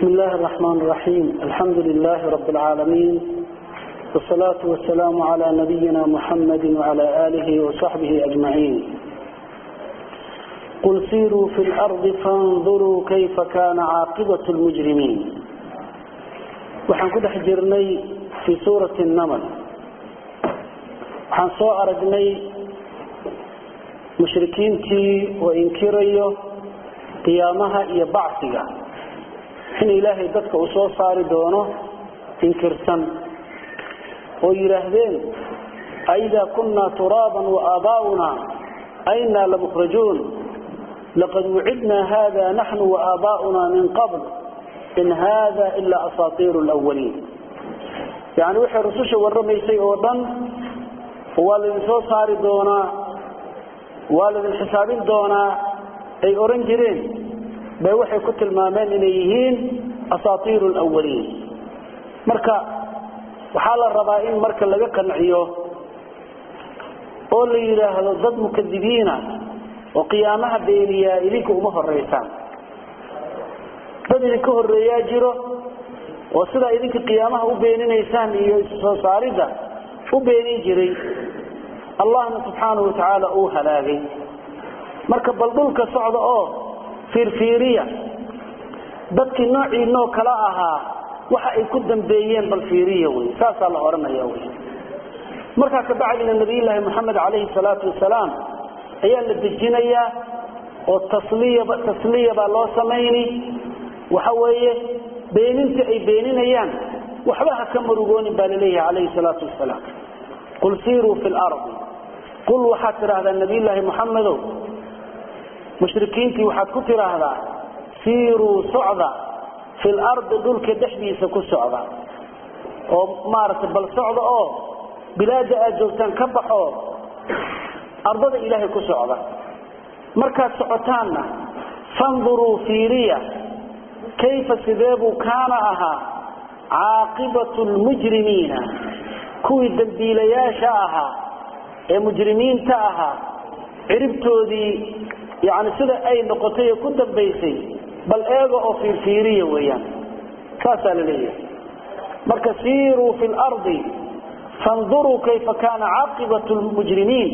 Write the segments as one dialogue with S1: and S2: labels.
S1: بسم الله الرحمن الرحيم الحمد لله رب العالمين والصلاة والسلام على نبينا محمد وعلى آله وصحبه أجمعين قل سيروا في الأرض فانظروا كيف كان عاقبة المجرمين waxaan ku dhex jirnay fii suurati الnml waxaan soo aragnay mushrikiintii oo inkirayo qiyaamaha iyo bacsiga in ilaahay dadka uu soo saari doono inkirsan oo yidhaahdeen aidaa kunaa turaaban waaaba'una aynaa lamukhrajuun laqad wucidnaa hada naxnu waaaba'una min qabl in hada ilaa asaatiir lwaliin yani waxay rususha waramaysay oo dhan waa laydin soo saari doonaa waa laydin xisaabin doonaa ay oran jireen bay waxay ku tilmaameen inay yihiin asaatiir lwaliin marka waxaa la rabaa in marka laga qanciyo oo la yidhaahdo dad mukadibiina oo qiyaamaha beeniyaa idinka uma horeysaan dad idinka horeeyaa jiro oo sidaa idinka qiyaamaha u beeninaysaan iyo soo saaridda u beenin jiray allahna subxaanahu watacaala uu halaagay marka bal dhulka socda oo fiirfiiriya dadkii noociinoo kala ahaa waxa ay ku dambeeyeen bal fiiriya wey saasaa la odhanaya wey markaa kabacdina nabiyullaahi moxamed calayhi salaatu wasalaam ayaa la dejinayaa oo tasliya tasliya baa loo samayni waxa weeye beeninta ay beeninayaan waxba ha ka marugoonin baa laleeyahay calayhi salaatu wasalaam qul siiruu fi lardi qul waxaad tidhaahdaa nabiyullaahi moxamedow mushrikiintii waxaad ku tidhaahdaa siiruu socda fi lardi dhulka dhexdiisa ku socda oo maaragtay bal socda oo bilaada aad joogtaan ka baxo ardada ilaahay ku socda markaad socotaanna fanduruu fiiriya kayfa sideebuu kaana ahaa caaqibatu lmujrimiina kuwii dembiilayaasha ahaa ee mujrimiinta ahaa ciribtoodii yani sida ay noqotay ee ku dambaysay bal eega oo fiirfiiriya weeyaan saasaa la leeyahay marka siiruu fi lardi fanduruu kayfa kaana caaqibatu lmujrimiin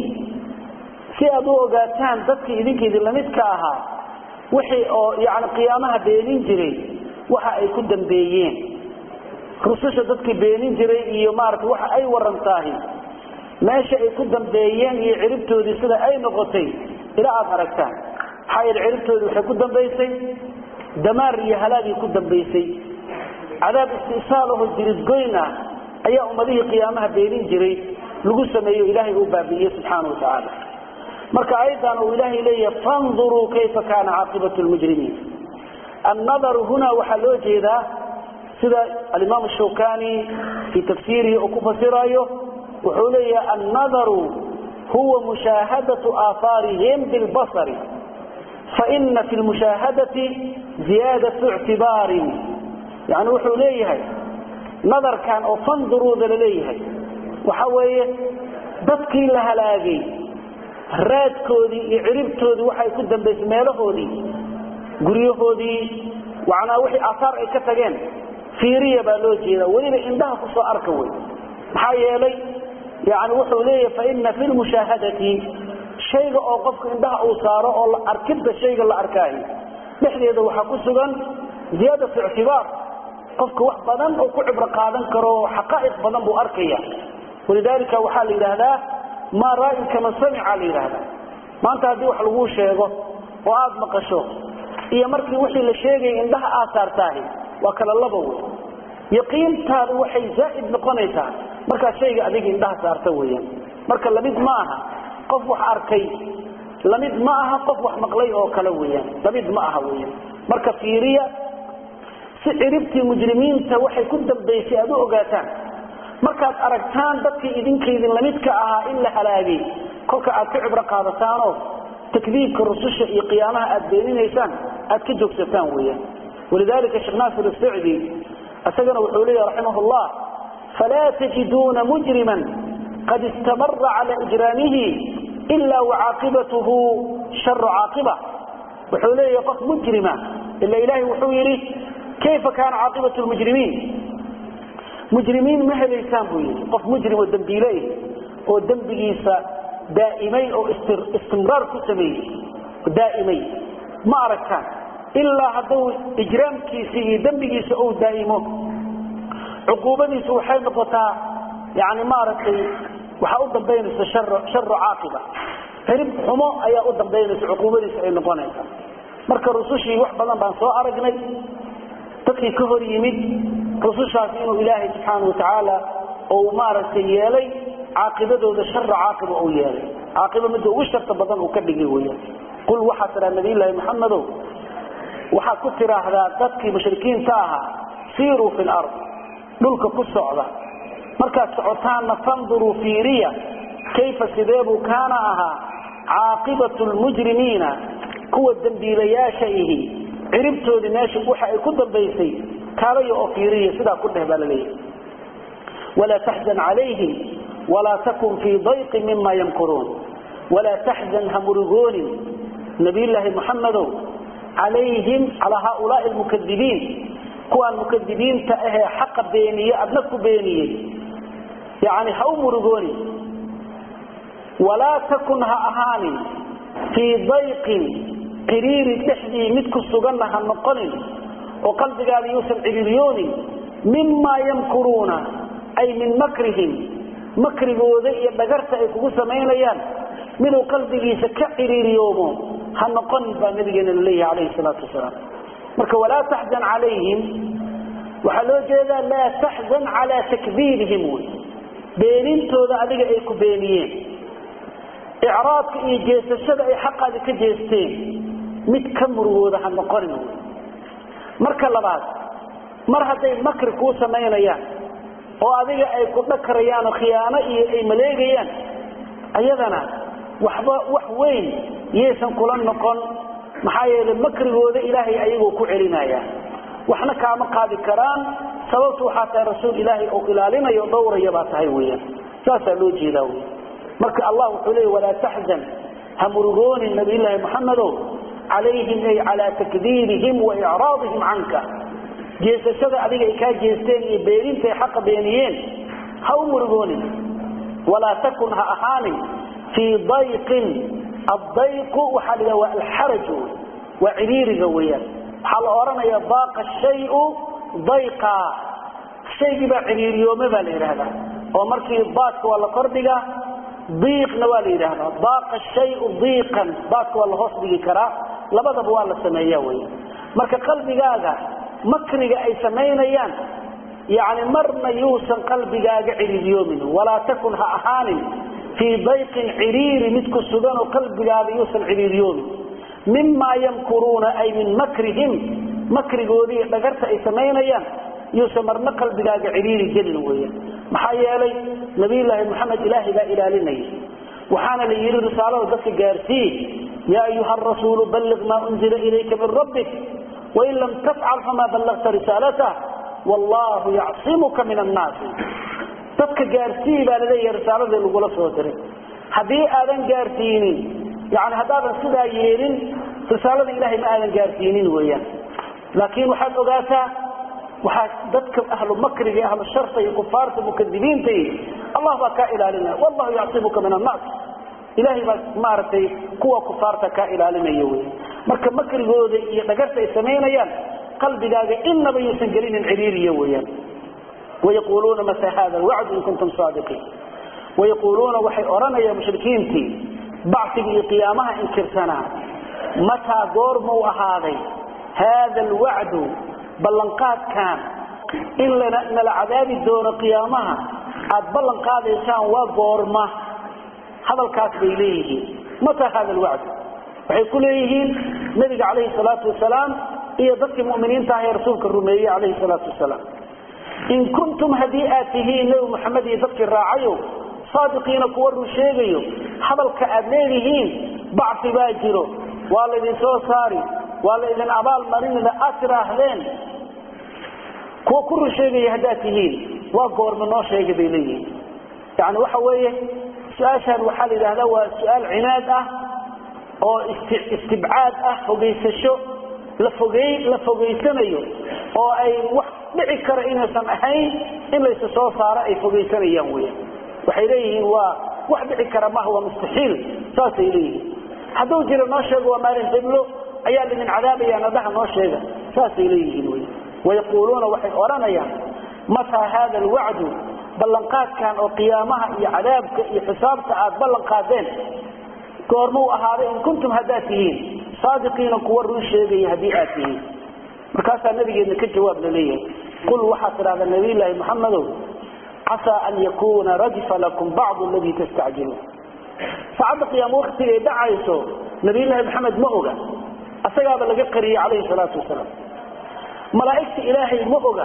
S1: si aad u ogaataan dadkii idinka idinla midka ahaa wixii oo yani qiyaamaha beenin jiray waxa ay ku dambeeyeen rususha dadkii beenin jiray iyo maarata waxa ay warantaahi meesha ay ku dambeeyeen iyo ciribtoodii sida ay noqotay ilaa aad aragtaan maxaa yeele ciribtoodii waxay ku dambaysay damaar iyo halaagii ku dambaysay cadaab istisaalaho jiridgoyn ah ayaa ummadihii qiyaamaha beenin jiray lagu sameeyo ilaahay uu baabi'iyey subxaana wa tacaala marka ayadan uu ilaahay leeyahay fanduruu kayfa kaana caaqibatu lmujrimiin annadaru huna waxaa loo jeedaa sida alimaam shawkani fii tafsiirihi uu ku fasirayo wuxuu leeyahay annadaru huwa mushaahadatu aahaarihim bilbasari faina fi lmushaahadati ziyaadatu ictibaarin yani wuxuu leeyahay nadarkan oo fanduruuda la leeyahay waxa weeye dadkii la halaagay raadkoodii iyo ciribtoodii waxay ku dambaysay meelahoodii guryahoodii macnaa wixii aahaar ay ka tageen fiiriya baa loo jeeda weliba indhaha kusoo arka wey maxaa yeelay yani wuxuu leeyahay faina fi lmushaahadati shayga oo qofka indhaha uu saaro oo arkidda shayga la arkaayo dhexdeeda waxaa ku sugan ziyaadatu ictibaar qofka wax badan oo ku cibro qaadan karo xaqaa'iq badan buu arkaya walidaalika waxaa la yidhaahdaa maa ra'in kama samica la yidhaahdaa maanta haddii wax laguu sheego oo aada maqasho iyo markii wixii la sheegaya indhaha aad saartaahi waa kala laba wey yaqiintaadu waxay zaa'id noqonaysaa markaad shayga adiga indhaha saarta weeyaan marka lamid ma aha qof wax arkay lamid ma aha qof wax maqlay oo kale weeyaan lamid ma aha weeyaan marka fiiriya si ciribtii mujrimiinta waxay ku dambaysay aad u ogaataan markaad aragtaan dadkii idinkaydin lamidka ahaa in la halaagay kolka aad ka cibro qaadataanoo takdiibka rususha iyo qiyaamaha aad beeninaysaan aad ka joogsataan weeyaan walidalika sheekh naasir isacdi isagana wuxuu leeyahy raximah llah falaa tajiduuna mujriman qad istamara cala ijraamihi ila wacaaqibatuhu sharu caaqiba wuxuu leeyahay qof mujrima ila ilaahay wuxuu yidhi kayfa kaana caaqibatu lmujrimiin mujrimiin ma helaysaan buu yidhi qof mujrim oo dembiile oo dembigiisa daa'imay oo istimraar ku sameeyey daa'imay ma aragtaan ilaa hadduu ijraamkiisa iyo dembigiisa uu daa'imo cuquubadiisu waxay noqotaa yani maaragtay waxaa u dambaynaysa sharu caaqiba xirib xumo ayaa u dambaynaysa cuquubadiisa ay noqonaysa marka rusushii wax badan baan soo aragnay dadkii ka hor yimid rusushaas inuu ilaahay subxaana watacaala uu maaragtay yeelay caaqibadooda shara caaqiba uu yeelay caaqiba midda ugu sharta badan uu ka dhigay weya qul waxaa tiraa nabiyllaahi maxamedow waxaad ku tiraahdaa dadkii mushrikiinta ahaa siiruu fi lard dhulka ku socda markaad socotaanna fanduruu fiiriya kayfa sideebuu kaana ahaa caaqibatu lmujrimiina kuwa dembiilayaasha ihi ciribtoodii meesha waxa ay ku dambaysay kaalaya oo fiiriya sidaa ku dheh baa laleeyahay walaa taxzan calayhim walaa takun fii dayqin mima yamkuruun walaa taxzan ha murugoonin nabiyllaahi muxamedow calayhim calaa haaulaai almukadibiin kuwaan mukadibiinta ahee xaqa beeniye adna ku beeniyey yani ha u murugoonin walaa takun ha ahaanin fii dayqin ciriiri dhexdii mid ku suganna ha noqonin oo qalbigaada yuusan ciriiriyoonin mimaa yamkuruuna ay min makrihim makrigooda iyo dhagarta ay kugu samaynayaan miduu qalbigiisa ka ciriiriyoomo ha noqonin baa nabigeena laleeyahay calayhi salaatu wasalaam marka walaa taxzan calayhim waxaa loo jeedaa laa taxzan calaa takdiibihim wy beenintooda adiga ay ku beeniyeen icraadka iyo jeesashada ay xaqaadi ka jeesteen mid ka murugooda ha noqonin marka labaad mar hadday makri kuu samaynayaan oo adiga ay ku dhakarayaan oo khiyaano iyo ay maleegayaan ayadana waxba wax weyn yaysan kula noqon maxaa yeelay makrigooda ilaahay ayagoo ku celinaya waxna kaama qaadi karaan sababtu waxaa tahay rasuul ilaahay oo ilaalinayo o dhowraya baa tahay weyaan saasaa loo jeedaa wy marka allah wuxuu leey walaa taxzan ha murugoonin nabiyllaahi muxamedow calayhim ay calaa takdiibihim wa icraadihim canka jeesashada adiga ay kaa jeesteen iyo beenintay xaqa beeniyeen ha u murugoonin walaa takun ha ahaanin fii dayqin addayqu waxaa la yidhaha waa alxaraju waa ciriiriga weeyaan waxaa la odhanaya daaqa shayu dayqa shaygii baa ciriiriyoome baa la yidhaahdaa oo markii daadka waa la kordhigaa diiqna waa la yidhaahdaa daaqa shayu diiqan daadka waa la hoos dhigi karaa labadaba waa la sameeya wey marka qalbigaaga makriga ay samaynayaan yani marna yuusan qalbigaaga ciriiriyoomin walaa takun ha ahaanin fii dayqin ciriiri mid ku sugan oo qalbigaaga yuusan ciriiriyoomin mimaa yamkuruuna ay min makrihim makrigoodii iyo dhagarta ay samaynayaan yuusan marna qalbigaaga ciriiri gelin weyan maxaa yeelay nabiyulaahi moxamed ilaahay baa ilaalinaya waxaana la yidhi risaalada dadka gaarsii yaa ayuha rasuulu balliq maa unzila ilayka min rabbik wain lam tafcal famaa ballagta risaalatah wallaahu yacsimuka min annaasi dadka gaarsii baa laleeyahay risaaladii lagula soo diray haddii aadan gaarsiinin yani haddaadan sidaa yeelin risaalada ilahay ma aadan gaarsiinin weeyaan laakiin waxaad ogaataa waxaa dadka ahlu makriga ahlu sharta iyo kufaarta mukadibiinta allah baa kaa ilaalinaya wallahu yacsimuka min annaas ilahay baa maaragtay kuwa kufaarta kaa ilaalinaya wey marka makrigooda iyo dhagarta ay samaynayaan qalbigaaga inaba yuusan gelinin ciriiriya weyaan wayaquuluuna mata hada alwacdu in kuntum saadiqiin wayaquuluuna waxay odhanayaan mushrikiintii bacsiga iyo qiyaamaha inkirsanaa mataa goormuu ahaaday haada alwacdu ballanqaadkan in nala cadaabi doono qiyaamaha aad ballan qaadaysaan waa goorma hadalkaas bay leeyihiin mataa hada alwacdu waxay ku leeyihiin nabiga calayhi salaatu wasalaam iyo dadkii muminiinta ah ee rasuulka rumeeyey calayhi salaatu wasalaam in kuntum haddii aad tihiin nebi moxamed iyo dadkii raacayo saadiqiina kuwa run sheegayo hadalka aad leedihiin bacfi baa jiro waa laydin soo saari waa laydin abaal marinida aad tiraahdeen kuwa ku run sheegaya haddaad tihiin waa goorma noo sheegay bay leeyihiin yani waxa weeye su-aashaan waxaa la yidhahdaa waa su-aal cinaad ah oo istibcaad ah fogaysasho la fogey la fogaysanayo oo ay wax dhici kara inaysan ahayn in laysu soo saaro ay fogaysanayaan weyan waxay leeyihiin waa wax dhici kara maha waa mustaxiil saasay leeyihiin hadduu jiro noo sheego waa maalin heblo ayaa lidin cadaabaya nadaha noo sheega saasay leeyihiin wy wayaquuluuna waxay odhanayaan mataa hada alwacdu ballanqaadkan oo qiyaamaha iyo cadaabka iyo xisaabta aad ballan qaadeen goormuu ahaaday in kuntum haddaad tihiin saadiqiina kuwa run sheegaya haddii aad tihiin markaasaa nabigeedna ka jawaab la leeyahay qul waxaad tidhahdaa nabiyllaahi maxamedow casaa an yakuuna radifa lakum bacdu aladii tastacjiluun saacadda qiyaamo waktigay dhacayso nabiyllaahi maxamed ma oga asagaaba laga qariyey calayhi salaatu wasalaam malaa'igta ilaahay ma oga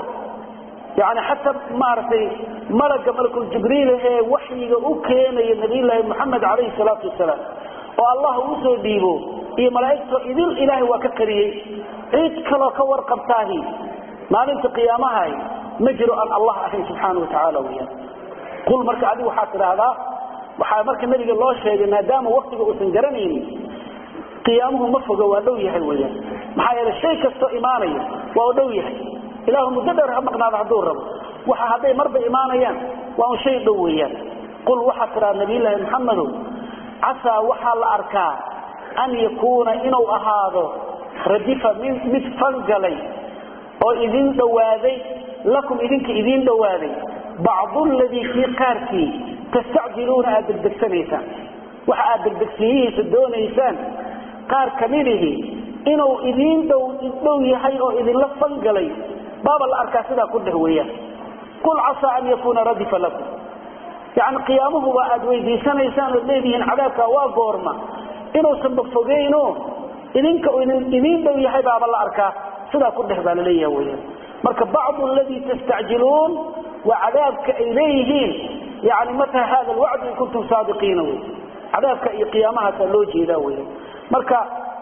S1: yani xataa maaragtay malaga malakuljibriil ee waxyiga u keenaya nabiyllaahi maxamed calayhi salaatu wasalaam oo allah uu soo dhiibo iyo malaa'igto idil ilaahay waa ka qariyey cid kaloo ka warqabtaahi maalinta qiyaamahay ma jiro aan allah ahayn subxaana wa tacaala weyaan qul marka adigu waxaad tidhaahdaa waxaa marka nabiga loo sheegay maadaama waktiga uusan garanaynin qiyaamuhu ma foga waa dhow yahay weyaan maxaa yeele shay kastoo imaanaya waa u dhow yahay ilaahu muddo dheer ha maqnaado hadduu rabo waxa hadday marba imaanayaan waa un shay dhow weeyaan qul waxaad tidhaha nabiyllaahi maxamedow casaa waxaa la arkaa an yakuuna inuu ahaado radifa mid mid fangalay oo idin dhowaaday lakum idinka idiin dhowaaday bacdu ladii kii qaarkii tastacjiluuna aad degdegsanaysaan waxa aad degdegsiyihiisa doonaysaan qaar kamidihi inuu idiin dhow yahay oo idinla fangalay baaba la arkaa sidaa ku dheh weeyaan qul casaa an yakuuna radifa lakum yani qiyaamuhuba aad weydiisanaysaan ood leedihiin cadaabka waa goorma inuusanba fogeyno idinka idiin dhow yahay baaba la arkaa sidaa ku dheh baa laleeyaha weyaan marka bacdu aladii tastacjiluun waa cadaabka ay leeyihiin yani mataa hada alwacdu in kuntum saadiqiina wey cadaabka iyo qiyaamahaasa loo jeedaa weyan marka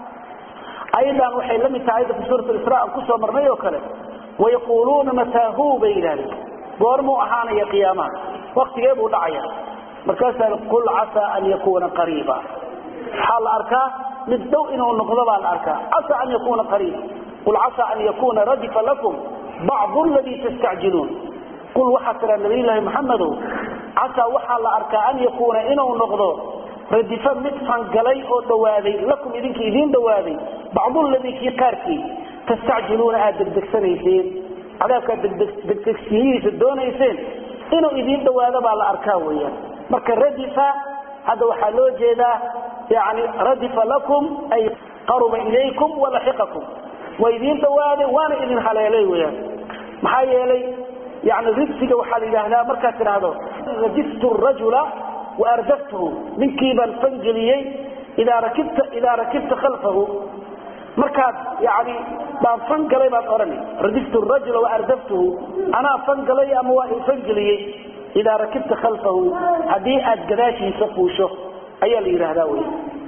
S1: ayadan waxay la mid tahay ayadda fi suurat isra aan kusoo marnay oo kale wayaquuluuna mataahu bay yidhahdeen goormuu ahaanaya qiyaamaha waktigee buu dhacaya markaasaa qul casaa an yakuuna qariiba waxaa la arkaa mid dhow inuu noqdo baa la arkaa casaa an yakuuna qariiba qul casaa an yakuuna radifa lakum bacdu ladii tastacjiluun qul waxaa tiraa nabiyllaahi maxamedow casaa waxaa la arkaa an yakuuna inuu noqdo radifa mid fangalay oo dhawaaday lakum idinka idiin dhawaaday bacduladii kii qaarkii tastacjiluuna aad degdegsanayseen cadaabkaad degdegsiyihiisa doonayseen inuu idiin dhawaado baa la arkaa weyaan marka radifa hadda waxaa loo jeedaa yani radifa lakum ay qaruba ilaykum walaxiqakum waa idiin dhawaaday waana idin haleelay weyaan maxaa yeelay yani ridsiga waxaa la yidhaahdaa markaad tidhaahdo radiftu rajula waardaftuhu ninkii baan fangeliyey idaa rakibta idaa rakibta khalfahu markaad yani baan fangalay baad odhani radiftu rajula waardaftuhu anaa fangalay ama waa fangeliyey idaa rakibta khalfahu haddii aad gadaashiisa fuusho ayaa la yidhaahdaa wey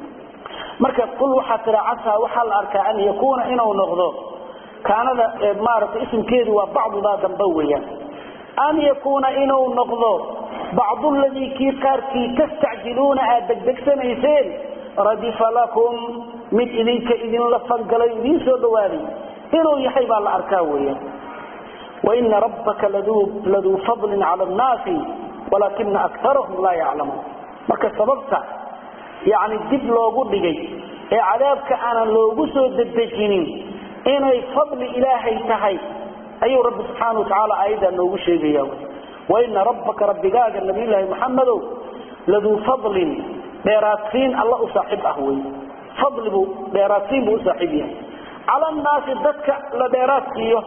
S1: marka qul waxaa tira casaa waxaa la arkaa an yakuuna inuu noqdo kaanada maaragtay ismkeedu waa bacdudaa dambe weeyaan an yakuuna inuu noqdo bacdu ladii kii qaarkii tastacjiluuna aad degdegsanayseen radifa lakum mid idinka idinla fangalay idiin soo dhawaaday inuu yahay baa la arkaa weeyaan waina rabbaka laduu fadlin cala annaasi walaakina akarahum laa yaclamuun marka sababta yani dib loogu dhigay ee cadaabka aanan loogu soo dedejinin inay fadli ilaahay tahay ayuu rabbi subxaana watacaala aayaddaa noogu sheegaya waina rabbaka rabbigaaga nabiyllaahi maxamedow laduu fadlin dheeraadsiin alla u saaxiib ah wey fadlibu dheeraadsiin buu u saaxiib yahay cala annaasi dadka la dheeraad siiyo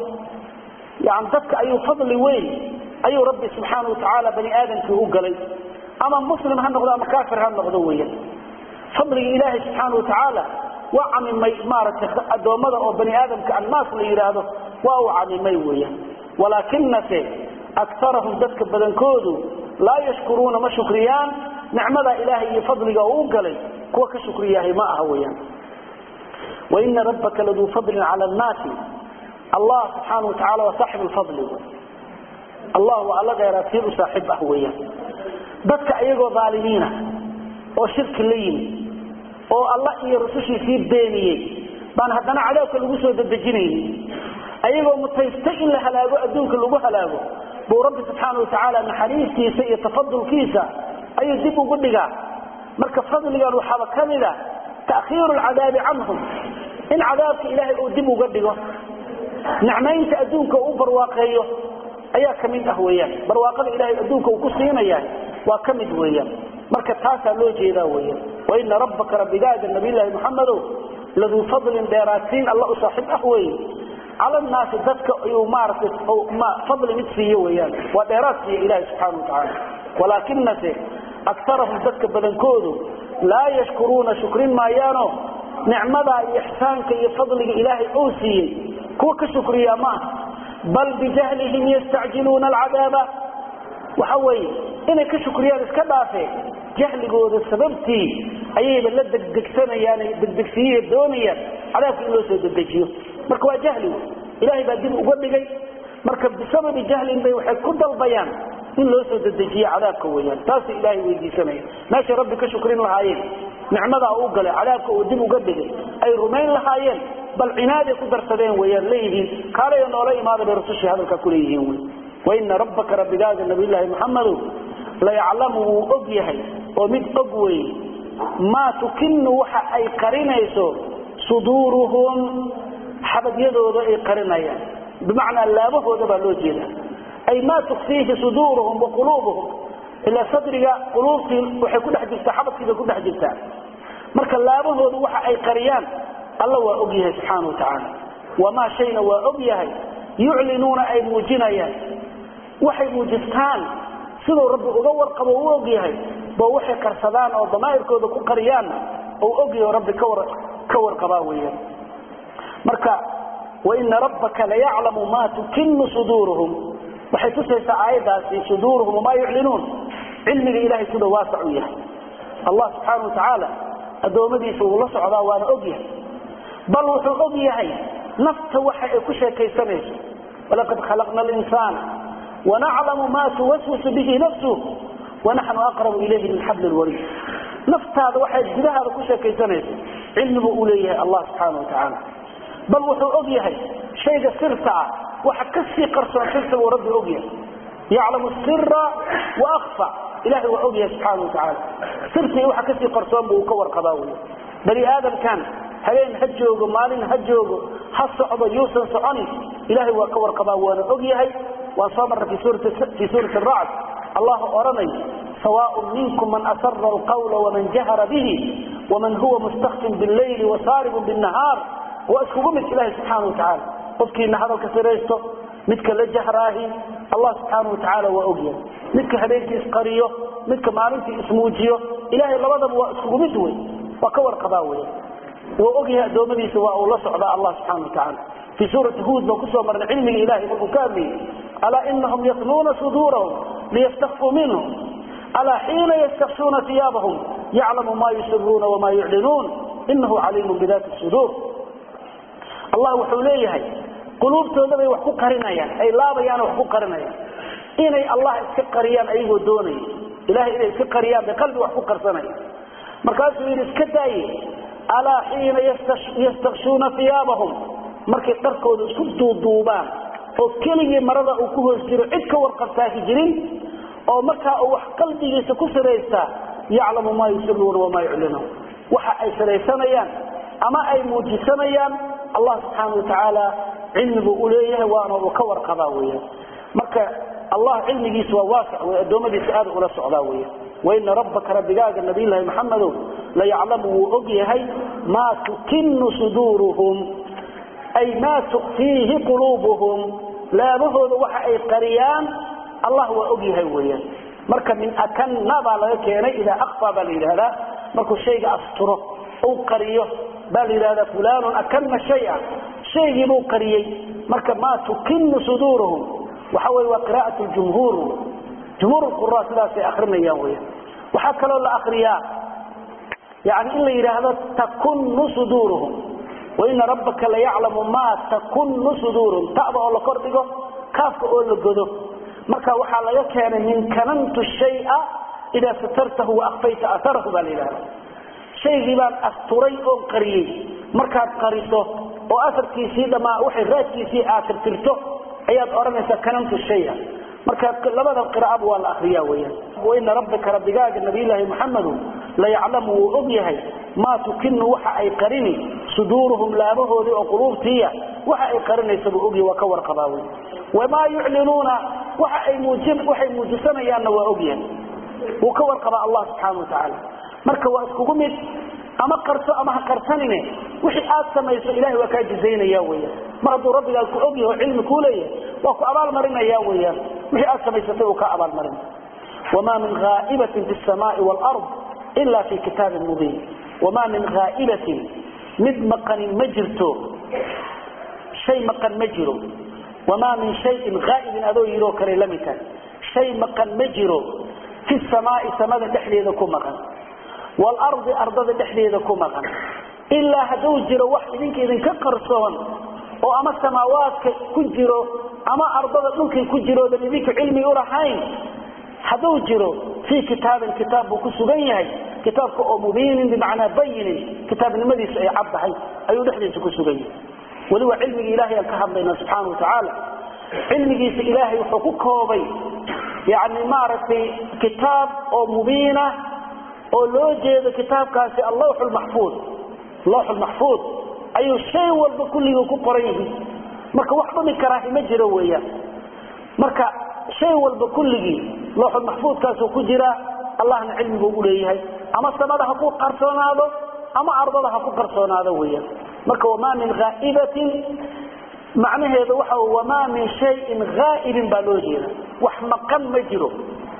S1: yani dadka ayuu fadli weyn ayuu rabbi subxaana watacaala bani aadamkii u galay ama muslim ha noqdo ama kaafir ha noqdo weyan fadliga ilaahay subxaana watacaala waa camimay maaragtay addoommada oo bani aadamka annaas la yidhaahdo waa uu camimay weyan walaakinase akarahum dadka badankoodu laa yashkuruuna ma shukriyaan nicmada ilaahay iyo fadliga oo u galay kuwa ka shukriyahay ma aha weyaan waina rabbaka laduu fadlin cala annaasi allah subxaana watacaala waa saaxib lfadli allah waa alla dheeraadsiin u saaxiib ah weeyaan dadka iyagoo aalimiina oo shirki la yimi oo alla iyo rusushiisii beeniyey baan haddana cadaabka lagu soo dedejinayni ayagoo mutaystay in la halaago adduunka lagu halaago buu rabbi subxaana watacaala naxariistiisa iyo tafadulkiisa ayuu dib ugu dhigaa marka fadligan waxaaba ka mida ta'khiiru lcadaabi canhum in cadaabka ilaahay uu dib uga dhigo nicmaynta adduunka uu barwaaqeeyo ayaa ka mid ah weyaan barwaaqada ilaahay adduunka uu ku siinaya waa ka mid weeyaan marka taasaa loo jeedaa weyaan waina rabbaka rabbigaaga nabiyllaahi muxamedow laduu fadlin dheeraadsiin alla u saaxiib ah weeye cala nnaasi dadka ayuu maaratay fadli mid siiyo weyaan waa dheeraad siiya ilahi subxaana watacaala walaakinase akarahum dadka badankoodu laa yashkuruuna shukrin maayaano nicmadaa iyo ixsaanka iyo fadliga ilaahay uu siiyey kuwa ka shukriyaa maaha bal bijahlihim yastacjiluuna alcadaaba waxa weeye inay ka shukriyaan iska dhaafee jahligooda sababtii ayayba la degdegsanayaan degdegsiiya doonayaan cadaabka in loo soo dedejiyo marka waa jahli ilahay baa dib uga dhigay marka bisababi jahlin bay waxay ku dalbayaan in loo soo dedejiyo cadaabka weyaan taasuu ilaahay weydiisanaya meeshay rabbi ka shukrin lahaayeen nicmadaa u galay cadaabka uu dib uga dhigay ay rumayn lahaayeen bal cinaaday ku darsadeen weyaan leeyihiin kaalaya noola imaada bay rasushii hadalkaa kuleeyihiin wy waina rabbaka rabbigaaga nabiyllaahi muxamedow layaclamu wuu og yahay oo mid og wey maa tukinu waxa ay qarinayso suduuruhum xabadyadooda ay qarinayaan bimacnaa laabahooda baa loo jeeda ay maa tukfiihi suduuruhum wa quluubuhum ilaa sadriga quluubtii waxay ku dhex jirtaa xabadkiibay ku dhex jirtaa marka laabahooda waxa ay qariyaan alla waa og yahay subxaana wa tacaala wamaa shayna waa og yahay yuclinuuna ay muujinayaan waxay muujistaan siduu rabbi uga warqabo u og yahay ba waxay qarsadaan oo damaa'irkooda ku qariyaanna ou ogyaho rabbi ka warqabaa weeyaan marka waina rabbaka layaclamu maa tukinu suduuruhum waxay tusaysaa aayaddaasi suduuruhum wamaa yuclinuun cilmiga ilahay sida waasac u yahay allah subxaana wa tacaala addoommadiisa wuu la socdaa waana og yahay bal wuxuu og yahay nafta waxa ay ku sheekaysanayso walaqad khalaqna alinsaana wanaclamu maa tuwaswisu bihi nafsuh wanaxnu aqrabu ilayhi min xabli lwariid naftaada waxay gudahaada ku sheekaysanayso cilmibuu u leeyahay allah subxaana wa tacaala bal wuxuu og yahay shayga sirta ah waxa kasii qarsoon sirta buu rabbi og yahay yaclamu sira wa akfa ilahay waa og yahay subxaana wa tacaala sirtii waxa kasii qarsoon buu ka warqabaa wey bani aadamkan habeen ha joogo maalin ha joogo ha socdo yuusan soconin ilahay waa ka warqabaa waana og yahay waan soo marna fii suurati racd allah odhanay sawaaء minkum man asara alqawla waman jahara bihi waman huwa mustakfin biاllayli wasaaribun bالnahaar waa iskugu mid ilahi subxaana wa tacaala qofkiina hadalka siraysto midka la jahraahi allah subxaana wa tacaala waa og yahay midka habeenkii isqariyo midka maalintii ismuujiyo ilahay labadaba waa iskugu mid wey waa ka warqabaa wey wuu og yahay addoommadiisa waa uu la socdaa allah subxana wa tacaala fii suurati huud baan kusoo marnay cilmiga ilahay markuu ka hadlayay alaa inahum yatluuna suduurahum liyastakfuu minhum alaa xiina yastaksuuna iyaabahum yaclamu ma yusiruuna wama yuclinuun inahu caliimun bidaati suduur allah wuxuu leeyahay quluubtooda bay wax ku qarinayaan ay laabayaan wax ku qarinayaan inay allah iska qariyaan ayagoo doonaya ilahay inay iska qariyaan bay qalbi wax ku qarsanaya markaasuu yidhi iska daaye alaa xiina yastakshuuna iyaabahum markay dharkooda isku duuduubaan oo keligii marada uu ku hoos jiro cid ka warqabtaahi jirin oo markaa uu wax qalbigiisa ku siraystaa yaclamu maa yusiruuna wamaa yuclinuun waxa ay siraysanayaan ama ay muujisanayaan allah subxaana wa tacaala cilmibuu u leeyahay waana uu ka warqabaa weyan marka allah cilmigiisa waa waasic wey addoommadiisa aada ula socdaa weyan waina rabbaka rabbigaaga nabiylahi maxamedow layaclamu wuu og yahay maa tukinu suduuruhum ay maa tukfiihi quluubuhum laabahooda waxa ay qariyaan allah waa og yahay weyan marka min akanna baa laga keenay idaa akfa baa la yidhahdaa markuu shayga asturo uu qariyo baa la yidhahdaa fulanun akanna shaya shaygiibuu qariyey marka maa tukinu suduuruhum waxa wey waa qira'at jumhuur jumhuur qura sidaasay akrinayaan weyan waxaa kaloo la akriyaa yani in la yidhaahdo takunu suduuruhum waina rabbaka layaclamu maa takunu suduuruhum ta'da oo la kordhigo kaafka oo la godo marka waxaa laga keenay min kanantu shaya idaa satartahu waakfayta aharahu baa la yidhahda shaygii baan asturay oon qariyey markaad qariso oo afarkiisii dhammaa waxay raadkiisii aad tirtirto ayaad odhanaysaa kanantu shaya marka labada qiraa'aba waa la akriyaa weyaan waina rabbika rabbigaaga nabiyulaahi muxamedu layaclamu wuu og yahay maa tukinu waxa ay qarini suduuruhum laabahoodii oo quluubtiiya waxa ay qarinaysa buu ogyahay waa ka warqabaa wey wamaa yuclinuuna waxa ay muujin waxay muujisanayaanna waa ogyahay wuu ka warqabaa allah subxaana watacaala marka waa iskugu mid ama qarso ama ha qarsanine wixii aad samayso ilahay waa kaa jizaynaya weyaan mar hadduu rabbigaa ku og yahay oo cilmi kuu leeyahay waa ku abaalmarinaya weyaan wixii aad samaysatay uu kaa abaalmarin wamaa min haa'ibatin fi samaai waalard ila fi kitaabin mubiin wamaa min haa'ibatin mid maqanin ma jirto shay maqan ma jiro wamaa min shayin haa'ibin adoo yidhoo kale la mid tahay shay maqan ma jiro fi samaai samada dhexdeeda ku maqan waalardi ardada dhexdeeda ku maqan ilaa hadduu jiro wax idinka idinka qarsoon oo ama samaawaadka ku jiro ama ardada dhulkay ku jiroodan idinka cilmi ulahayn hadduu jiro fii kitaabin kitaab buu ku sugan yahay kitaabka oo mubiinin bimacnaa bayinin kitaabnimadiisu ay cad tahay ayuu dhexdiisa ku sugan yahay weliba cilmigii ilahay aan ka hadlayna subxaana watacaala cilmigiisa ilaahay wuxuu ku koobay yani maaragtay kitaab oo mubiina oo loo jeedo kitaabkaasi allawx lmaxfuud lawx lmaxfuud ayuu shay walba kulligii ku qoran yihiin marka wax dhumi karaahi ma jiro weeyaan marka shay walba kulligii lawxulmaxfuudkaasuu ku jiraa allahna cilmi buu uleeyahay ama samada ha ku qarsoonaado ama ardada ha ku qarsoonaado weeyaan marka wamaa min haa'ibatin macnaheedu waxa wamaa min shayin haa'ibin baa loo jeeda wax maqan ma jiro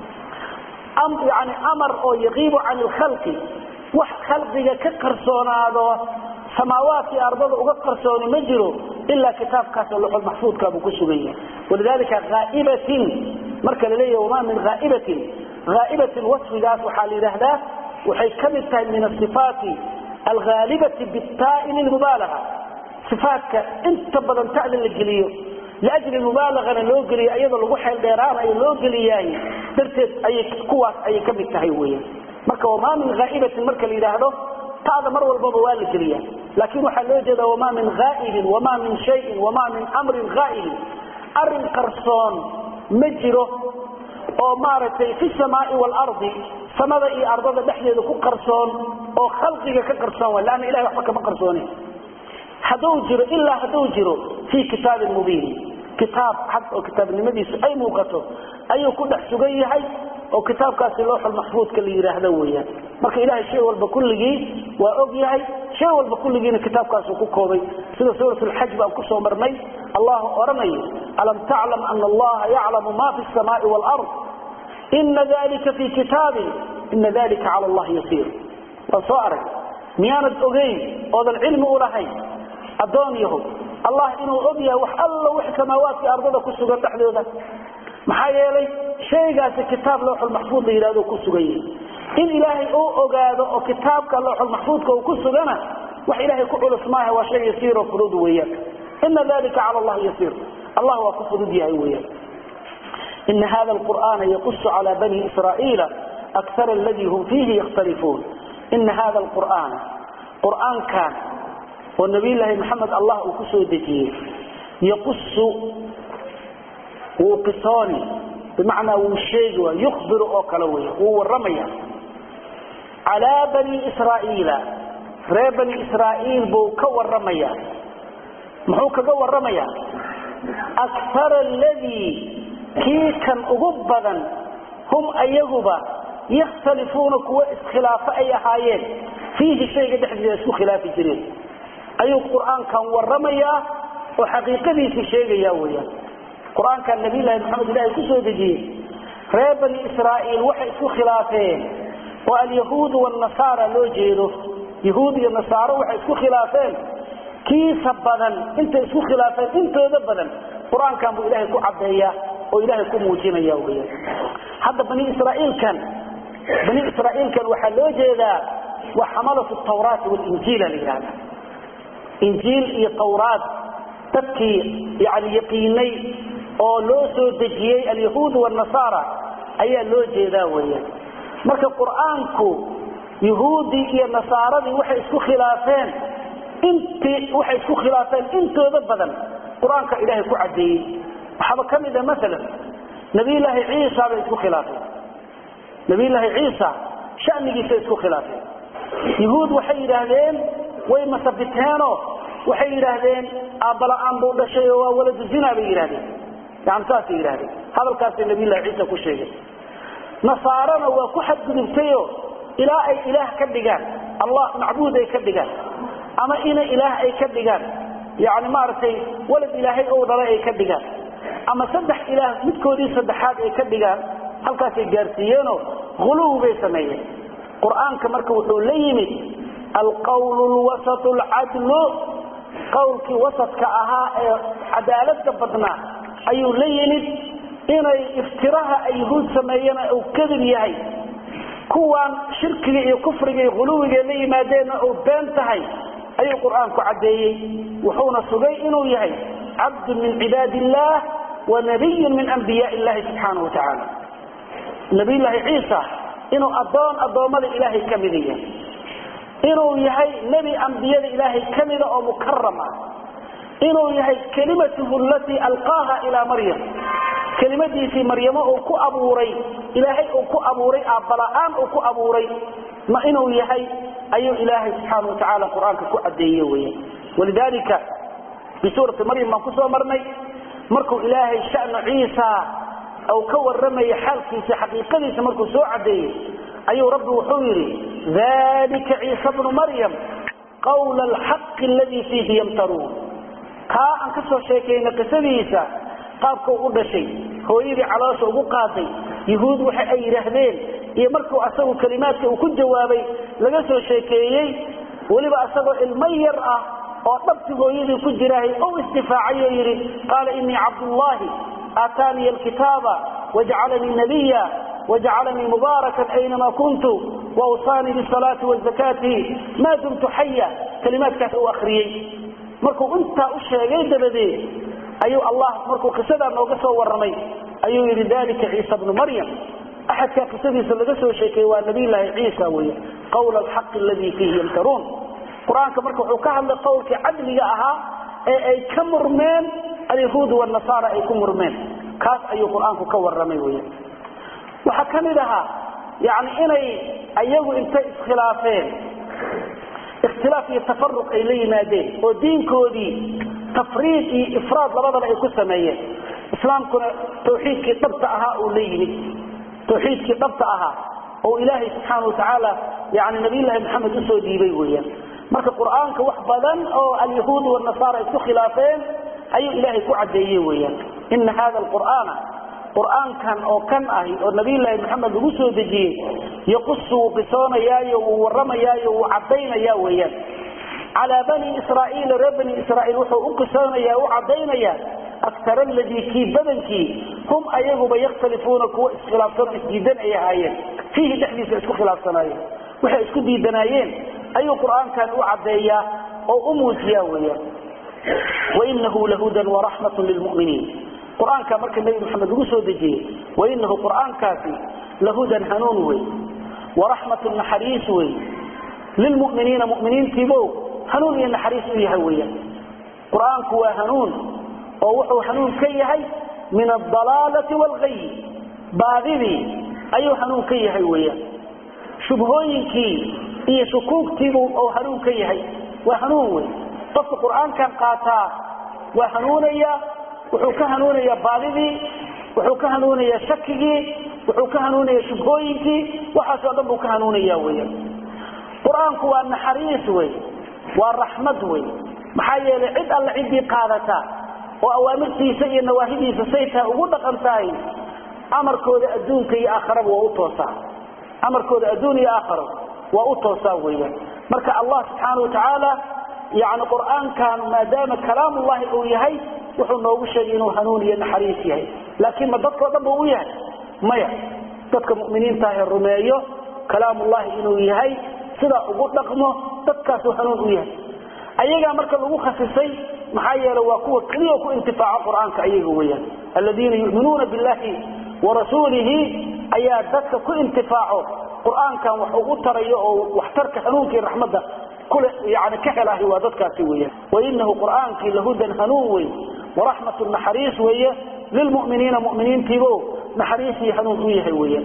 S1: yani amar oo yaqiibu can ilkhalqi wax khalqiga ka qarsoonaado samaawaadkii ardada uga qarsooni ma jiro ilaa kitaabkaasoo luxulmaxfuudkaabuu ku sugan yahay walidalika haa'ibatin marka la leeyahy wamaa min haa'ibatin haa'ibatin wasfigaas waxaa la yidhaahdaa waxay ka mid tahay min asifaati alghaalibati bittaai lilmubaalaga ifaatka inta badan ta'da la geliyo liajli mubaalagana loo geliyo iyadoo lagu xeel dheeraanayo loo geliyaay darteed ayay kuwaas ayay ka mid tahay weyan marka wamaa min haa'ibatin marka la yidhaahdo ta'da mar walbaba waa la geliya laakiin waxaa loo jeeda wamaa min haa'ibin wamaa min shayin wamaa min amrin haa'ibin arin qarsoon ma jiro oo maaragtay fi samaai waalardi samada iyo ardada dhexdeeda ku qarsoon oo khalqiga ka qarsoon wa leanna ilahay waxba kama qarsooni hadduu jiro ilaa hadduu jiro fii kitaabin mubiin kitaab cad oo kitaabnimadiisu ay muuqato ayuu ku dhex sugan yahay oo kitaabkaasi looxul maxfuudka la yidhaahdo weeyaan marka ilahay shay walba kulligii waa og yahay shay walba kulligiina kitaabkaasuu ku koobay sida suurat lxaj baan kusoo marnay allahu odhanayo alam taclam ana allaha yaclamu ma fi samaai waalard ina dalika fii kitaabin ina dalika cala allahi yasiir waan soo arag miyaanad ogeyn oodan cilmi u lahayn addoon yahow allah inuu og yahay wax alla wix samaawaadkii ardada ku sugan dhexdooda maxaa yeelay shaygaasi kitaab looxulmaxfuud la yidhahdo ku sugan yahay in ilaahay uu ogaado oo kitaabka looxulmaxfuudka uu ku sugana wax ilaahay ku culus maaha waa shay yasiiroo fudud weeyaan ina dalika cala allahi yasiir allah waa ku fudud yahay weeyaan ina hada alqur'aana yaqusu cala bani israa'iila akara aladii hum fiihi yakhtalifuun ina hada alqur'aana qur'aankan oo nabiyulaahi maxamed allah uu ku soo dejiyey yaqusu wuu qisooni bimacnaa wuu sheegi waay yukhbiru oo kale wey wuu warramaya calaa bani israa'iila reer bani israa'iil buu ka warramaya muxuu kaga warramaya akara aladii kii kan ugu badan hum ayaguba yakhtalifuuna kuwa iskhilaafo ay ahaayeen fiihi shayga dhexdiisa isku khilaafi jireen ayuu qur-aankan waramayaa oo xaqiiqadiisii sheegaya weyaan qur-aankan nabiylahi maxamed ilaahay ku soo dejiyey reer bani israa'iil waxay isku khilaafeen oo alyahuud wanasaara loo jeedo yahuud iyo nasaaro waxay isku khilaafeen kiisa badan intay isku khilaafeen intooda badan qur-aankan buu ilaahay ku cadeeyaa oo ilaahay ku muujinaya weyaan hadda bani israaiilkan bani israa'iilkan waxaa loo jeedaa waa xamalatu tawraati walinjiila la yidhahda injiil iyo tawraad dadkii yani yaqiinay oo loo soo dejiyey alyahuud wanasaara ayaa loo jeedaa weyaan marka qur-aanku yahuuddii iyo nasaaradii waxay isku khilaafeen intii waxay isku khilaafeen intooda badan qur-aanka ilaahay ku cadeeyey waxaaba ka mid a maalan nabiyulaahi ciisa bay isku khilaafeen nabiyulaahi ciisa shanigiisa isku khilaafeen yuhuud waxay yidhaahdeen way masabiteenoo waxay yidhaahdeen aabbala-aan buu dhashay oo waa waladu zina bay yidhahdeen yani saasay yidhahdeen hadalkaasay nabiyullahi ciisa ku sheegeen nasaarana waa ku xadgudubtayo ilaa ay ilaah ka dhigaan allah macbuud ay ka dhigaan ama ina ilaah ay ka dhigaan yani maaragtay walad ilaahay ou dhalay ay ka dhigaan ama saddex ilaah midkoodii saddexaad ay ka dhigaan halkaasay gaarsiiyeenoo huluw bay sameeyeen qur-aanka marka wuxuu la yimid alqawlu lwasatu alcadlu qowlkii wasadka ahaa ee cadaalada badnaa ayuu la yimid inay iftiraha ay yuhuud sameeyena uu kadib yahay kuwaan shirkiga iyo kufriga iyo huluwiga la yimaadeenna uu been tahay ayuu qur-aanku caddeeyey wuxuuna sugay inuu yahay cabdu min cibaad illaah wa nabiyun min anbiyaa illahi subxaana wa tacaala nabiyullaahi ciisa inuu addoon addoommada ilaahay ka mida yahay inuu yahay nebi ambiyada ilaahay ka mida oo mukaram ah inuu yahay kelimatuhu alatii alqaaha ilaa maryam kelimadiisii maryamo uu ku abuuray ilaahay uu ku abuuray aabbala-aan uu ku abuuray ma inuu yahay ayuu ilaahay subxaana wa tacaala qur-aanka ku cadeeye weya walidaalika bisuurati maryam baan kusoo marnay markuu ilaahay shanu ciisa uu ka warramaya xaalkiisa xaqiiqadiisa markuu soo cadeeyey ayuu rabbi wuxuu yidhi dalika ciisa bnu maryam qawla alxaqi aladii fiihi yamtaruun kaa aan ka soo sheekayna qisadiisa qaabkuu u dhashay hooyadii caloosha ugu qaaday yuhuud waxa ay yidhaahdeen iyo markuu asagu kalimaadka uu ku jawaabay laga soo sheekeeyey weliba asagoo ilmo yar ah oo dhabti hooyadii ku jiraahay ou isdifaacay oo yidhi qaala inii cabdullaahi aataaniya alkitaaba wajcalanii nabiya wajcalanii mubaarakan aynama kuntu wawsaanii bisalaati wazakaati maa dumtu xaya kalimaadkaas uu akriyey markuu intaa u sheegay dabadeed ayuu allah markuu qisadaa nooga soo warramay ayuu yidhi dalika ciisa bnu maryam axadkaa qisadiisa laga soo sheekeeye waa nabiyllaahi ciisa wey qawla alxaqi aladii fiihi yamtaruun qur-aanka marka wuxuu ka hadlay qowlkii cadliga ahaa ee ay ka murmeen alyahuud wanasaara ay ku murmeen kaas ayuu qur-aanku ka warramay wey waxaa ka mid ahaa yani inay ayagu intay iskhilaafeen ikhtilaaf iyo tafaruq ay la yimaadeen oo diinkoodii tafriid iyo ifraad labadaba ay ku sameeyeen islaamkuna tawxiidkii dhabta ahaa uu la yimid tawxiidkii dhabta ahaa oo ilaahay subxaana wa tacaala yani nabiyllaahi maxamed usoo dhiibay weeyaan marka qur-aanka wax badan oo alyahuud wanasaara isku khilaafeen ayuu ilaahay ku cadeeye weeyaan ina hada alqur'aana qur-aankan oo kan ahi oo nabiyllaahi maxamed lagu soo dejiyey yaqusu wuu qisoonayaayo wuu warramayaayo wuu cadaynaya weeyaan calaa bani israaiila reer bani israaiil wuxuu u qisoonaya u cadaynaya aktar aladii kii badankii hum ayaguba yakhtalifuuna kuwa iskhilaafsanoo isdiidan ay ahaayeen fiihi dhexdiisa isku khilaafsanaayeen waxay isku diidanaayeen ayuu qur-aankan u cadeeyaa oo u muujiyaa weeyaan wainahu lahudan waraxmatun lilmuminiin qur-aanka marka nebi maxamed lagu soo dejiyey wainahu qur-aankaasi lahudan hanuun wey waraxmatun naxariis wey lilmuminiina muminiintiibo hanuun iyo naxariis u yahay weyaan qur-aanku waa hanuun oo wuxuu hanuun ka yahay min adalaalati waalgayi baadidii ayuu hanuun ka yahay weyaan shubhooyinkii iyo shukuugtiibuu oo hanuun ka yahay waa hanuun wey qofka qur-aankan qaataa waa hanuunaya wuxuu ka hanuunayaa baadidii wuxuu ka hanuunayaa shakigii wuxuu ka hanuunayaa shubhooyinkii waxaasoo dhan buu ka hanuunaya weyaan qur-aanku waa naxariis wey waa raxmad wey maxaa yeelay cid alle ciddii qaadata oo awaamirtiisa iyo nawaahidiisa saytaa ugu dhaqan tahay amarkooda adduunka iyo aakharaba waa u toosaa amarkooda adduun iyo aakharo waa u toosaa weeyaan marka allah subxaana wa tacaala yani qur-aankan maadaama kalaamullahi uu yahay wuxuu noogu sheegay inuu hanuun iyo naxariis yahay laakiin ma dadkao dhan buu u yahay maya dadka muminiintaahe rumeeyo kalaamullahi inuu yahay sidaa ugu dhaqmo dadkaasuu hanuun u yahay ayagaa marka lagu khasisay maxaa yeele waa kuwa keliya ku intifaaco qur-aanka ayaga weyaan aladiina yuminuuna billahi warasuulihi ayaa dadka ku intifaaco qur-aankan wax ugu tarayo oo waxtarka hanuunka iyo raxmadda kule yani ka helahi waa dadkaasi weeyaan wainahu qur'aankii lahudan hanuun wey waraxmatu naxariis weeye lilmuminiina muminiintiibo naxariisii hanuun u yahay weeyaan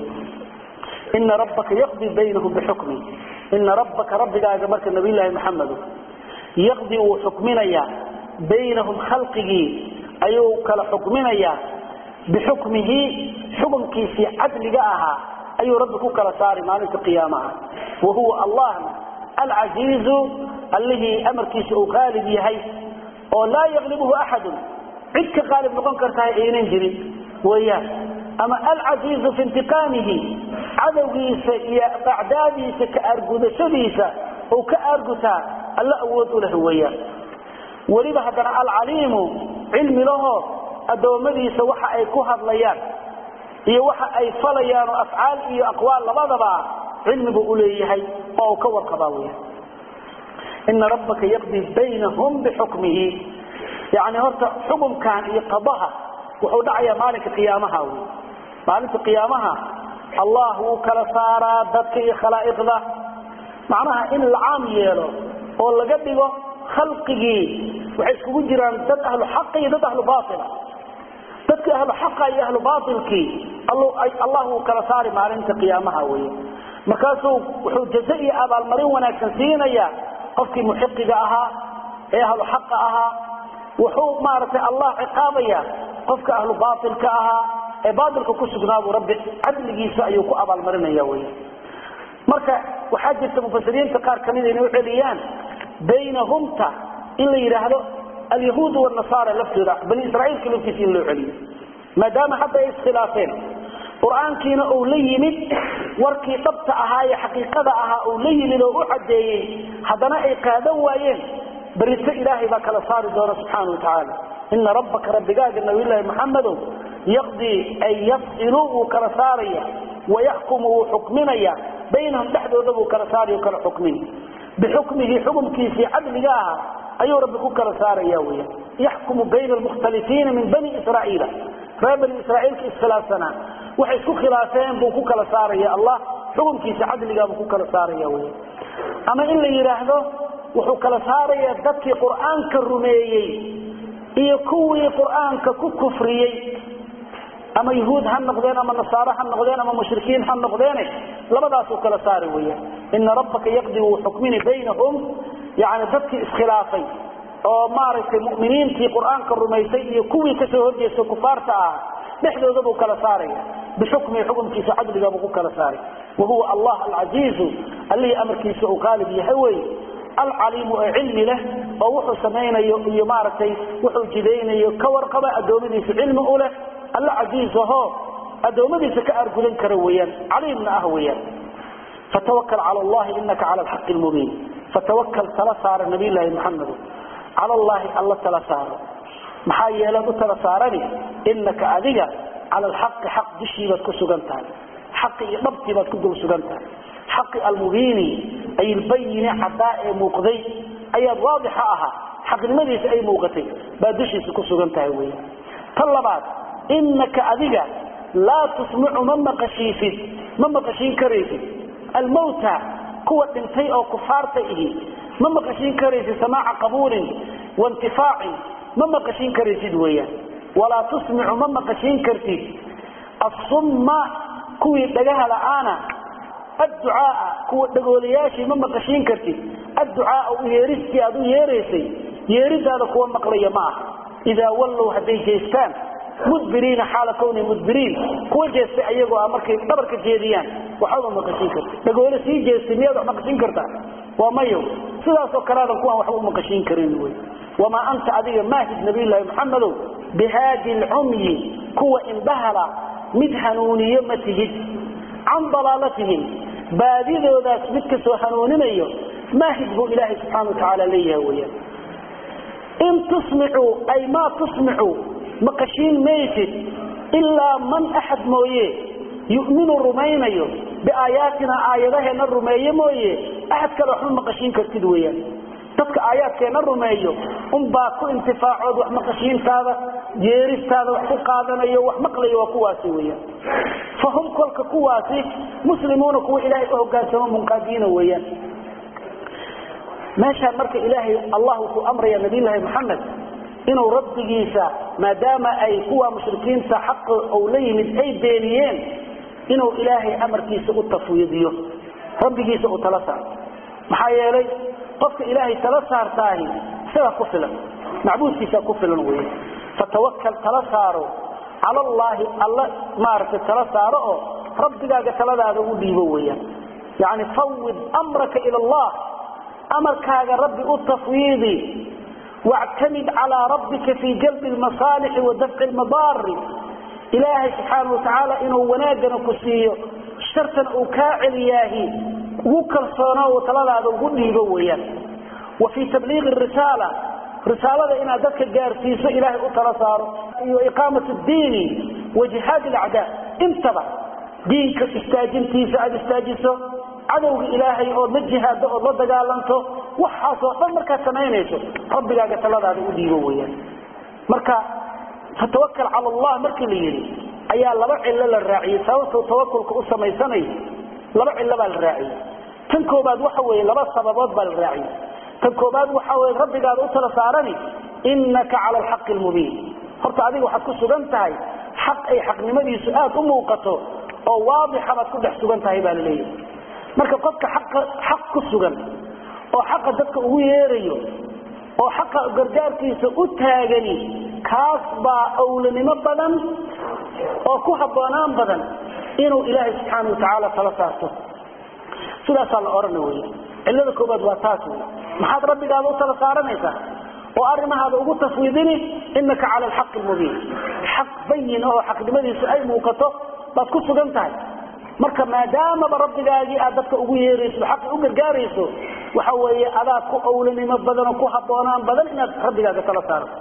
S1: ina rabbaka yaqdi baynahum bixukmi ina rabbaka rabbigaaga marka nabiyllaahi maxamedo yaqdi wuu xukminayaa baynahum khalqigii ayuu kala xukminayaa bixukmihi xukumkiisii cadliga ahaa ayuu rabbi ku kala saari maalinta qiyaamaha wahuwa allahna alcasiizu allihii amarkiisa uu qaalib yahay oo laa yaqlibuhu axadun cid ka qaalib noqon kartahay aynan jirin weyaan ama alcasiizu fi intiqaamihi cadowgiisa iyo acdaadiisa ka aargudashadiisa uu ka aargutaa alla awood u leh weeyaan weliba haddana alcaliimu cilmi laho addoommadiisa waxa ay ku hadlayaan iyo waxa ay falayaan oo afcaal iyo aqwaal labadaba cilmibu u leeyahay oo uu ka warqabaa weyaan ina rabbaka yaqdi baynahum bixukmihi yani horta xukumkan iyo qadaha wuxuu dhacayaa maalinka qiyaamaha wy maalinta qiyaamaha allah wuu kala saaraa dadka iyo khalaa'iqda macnaha in la caam yeelo oo laga dhigo khalqigii waxay iskugu jiraan dad ahlu xaqa iyo dad ahlu baila dadka ahlu xaqa iyo ahlu bailkii allah wuu kala saari maalinta qiyaamaha wey markaasuu wuxuu jaze iyo abaalmarin wanaagsan siinaya qofkii muxiqiga ahaa ee ahlu xaqa ahaa wuxuu maaragtay allah ciqaabaya qofka ahlu bailka ahaa ee baailka ku sugnaabuu rabbi cadligiisa ayuu ku abaalmarinaya wey marka waxaa jirta mufasiriinta qaar kamida inay uceliyaan baynahumta in la yidhaahdo alyahuud wanasaara laftooda bani israaiilka laftiisa in loo celiyo maadaama hadda ay iskhilaafeen qur-aankiina uu la yimid warkii dhabta ahaa ee xaqiiqada ahaa uu la yimid oo u cadeeyey haddana ay qaadan waayeen berito ilaahay baa kala saari doona subxaana wa tacaala ina rabbaka rabbigaaga nabiyllaahi maxamedow yaqdii ay yafsilu wuu kala saaraya wayaxkumu wuu xukminaya baynahum dhexdooda buu kala saaraya kala xukmin bixukmihi xukumkiisii cadliga aha ayuu rabbi ku kala saaraya weya yaxkumu bayna almukhtalifiina min bani israa'iila reer bani israa'iilka iskhilaafsanaa waxay isku khilaafeen buu ku kala saaraya allah xukumkiisa cadligaa buu ku kala saaraya wey ama in la yidhaahdo wuxuu kala saaraya dadkii qur'aanka rumeeyey iyo kuwii qur'aanka ku kufriyey ama yahuud ha noqdeen ama nasaare ha noqdeen ama mushrikiin ha noqdeene labadaasuu kala saari weya ina rabbaka yaqdi wuu xukmini baynahum yani dadkii iskhilaafay oo maaragtay muminiintii qur'aanka rumaysay iyo kuwii kasoo horjeesta kufaarta ah dhexdooda buu kala saaraya bixukmihi xukumkiisa cadliga buu ku kala saaray wahuwa allah alcasiizu allihii amarkiisa uu qaalib yahay wey alcaliimu ee cilmi leh oo wuxuu samaynayo iyo maaragtay wuxuu jidaynayo ka warqaba addoommadiisa cilmi u leh alla casiiz aho addoommadiisa ka aargudan kara weyaan caliimna ah weyaan fatawakal cala allahi inaka cala alxaqi lmubiin fatawakal tala saara nabiyllaahi maxamedo cala allaahi alla tala saaro maxaa yeelaad u tala saarani inaka adiga cala alxaqi xaq dushiibaad ku sugan tahay xaqi iyo dhabtiibaad ku dul sugan tahay xaqi almubiini ay ilbayini caddaa ee muuqday ayaad waadixa ahaa xaqnimadiisa ay muuqatay baad dushiisa ku sugan tahay wey tan labaad inaka adiga laa tusmicu ma maqashiisid ma maqashiin karaysid almawta kuwa dhintay oo kufaarta ihi ma maqashiin karaysid samaaca qabuulin waintifaacin ma maqashiin karaysid weeyaan walaa tusmicu ma maqashiin kartid asumma kuwii dhagaha la'aana adducaaa kuwa dhagoolayaashii ma maqashiin kartid adducaaa u yeeristii aad u yeeraysay yeeridaada kuwa maqlaya ma aha idaa wallow hadday jeestaan mudbiriina xaala kowni mudbiriin kuwa jeestay ayagoo ah markay dhabarka jeediyaan waxbama maqashiin karti dhagoole sii jeestay miyaad wax maqashiin kartaa waa mayo sidaasoo kaleadan kuwaan waxba umaqashiin karin wy wamaa anta adiga maahid nabiyllaahi maxamedow bihaadi lcumyi kuwa indhahala mid hanuuniyo ma tihid can dalaalatihim baadidoodaas mid kasoo hanuuninayo maahid buu ilaahay subxaana wa tacaala leeyahay weyaan in tusmicuu ay maa tusmicu maqashiin maysid ilaa man axad mooye yuminu rumaynayo biaayaatina aayadaheenna rumeeye mooye axad kale waxma maqashiin kartid weyaan dadka aayaadkeenna rumeeyo unbaa ku intifaacood wax maqashiintaada yeeristaada wax ku qaadanayo wax maqlayo waa kuwaasi weyaan fahum kolka kuwaasi muslimuuna kuwa ilaahay u hogaansamo munqaadiina weyaan meeshaan marka ilaahay allah wuxuu amraya nabiyullaahi maxamed inuu rabbigiisa maadaama ay kuwa mushrikiinta xaqa uu la yimid ay beeniyeen inuu ilaahay amarkiisa u tafwiidiyo rabbigiisa uu tala saarto maxaa yeelay qofka ilaahay tala saartaahi isagaa ku filan macbuudkiisaa ku filan wey fatawakal tala saaro cala allaahi alla maaragtay tala saaro oo rabbigaaga taladaada u dhiibo weyaan yani fawid amraka ila allah amarkaaga rabbi u tafwiidi wactamid calaa rabbika fii jalbi lmasaalixi wa dafci lmadaari ilaahay subxaana watacaala inuu wanaagana ku siiyo shartana uu kaa celiyaahi ugu kalsoono oo taladaada ugu dhiibo weyaan wa fii tabliiqi risaala risaalada inaad dadka gaarsiiso ilaahay u tala saaro iyo iqaamat diini wa jihaad lacdaa intaba diinka istaajintiisa aada istaajiso cadowga ilaahay ood la jihaado ood la dagaalanto waxaasoo dhan markaad samaynayso rabbigaaga taladaada u dhiibo weyaan marka fatawakal cala allah markii la yidhi ayaa laba cillo la raaciyey sababtuu tawakulka u samaysanayo laba cillo baa la raaciyey tan koobaad waxa weeye laba sababood baa la raaciyey tan koobaad waxa weye rabbigaada u tala saarani innaka cala alxaqi almubiin horta adiga waxaad ku sugan tahay xaq ay xaqnimadiisu aada u muuqato oo waadixa baad ku dhex sugan tahay baa laleeyahay marka qofka xaq ku sugan oo xaqa dadka ugu yeerayo oo xaqa gargaarkiisa u taagani kaas baa awlanimo badan oo ku habboonaan badan inuu ilaahay subxaana watacaala tala saarto sidaasaa la odhana wey cillada koobaad waa taas wey maxaad rabbigaada u tala saaranaysaa oo arrimahaada ugu tafwiidini inaka cala alxaqi almubiin xaq bayin oo xaqnimadiisu ay muuqato baad ku sugan tahay marka maadaamaba rabbigaagii aad dadka ugu yeerayso xaqi u gargaarayso waxa weeye adaa ku awlanimo badan oo ku habboonaan badan inaad rabbigaaga tala saarato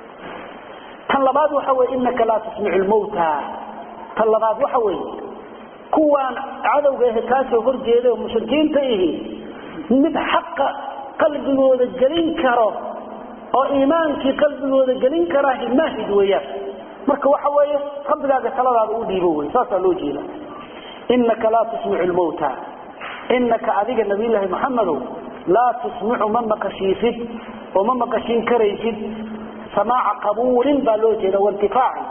S1: tan labaad waxa weye inaka laa tusmicu lmawta tan labaad waxa weeye kuwaan cadowga ahe kaasoo horjeeda oo mushrikiinta ihi mid xaqa qalbigooda gelin karo oo iimaankii qalbigooda gelin karaa maahid weeyaan marka waxa weeye rabbigaaga taladaada u dhiibo wey saasaa loo jeeda inaka laa tusmicu lmawta inaka adiga nabiyllaahi maxamedow laa tusmicu ma maqashiisid oo ma maqashiin karaysid samaaca qabuulin baa loo jeeda waintifaacin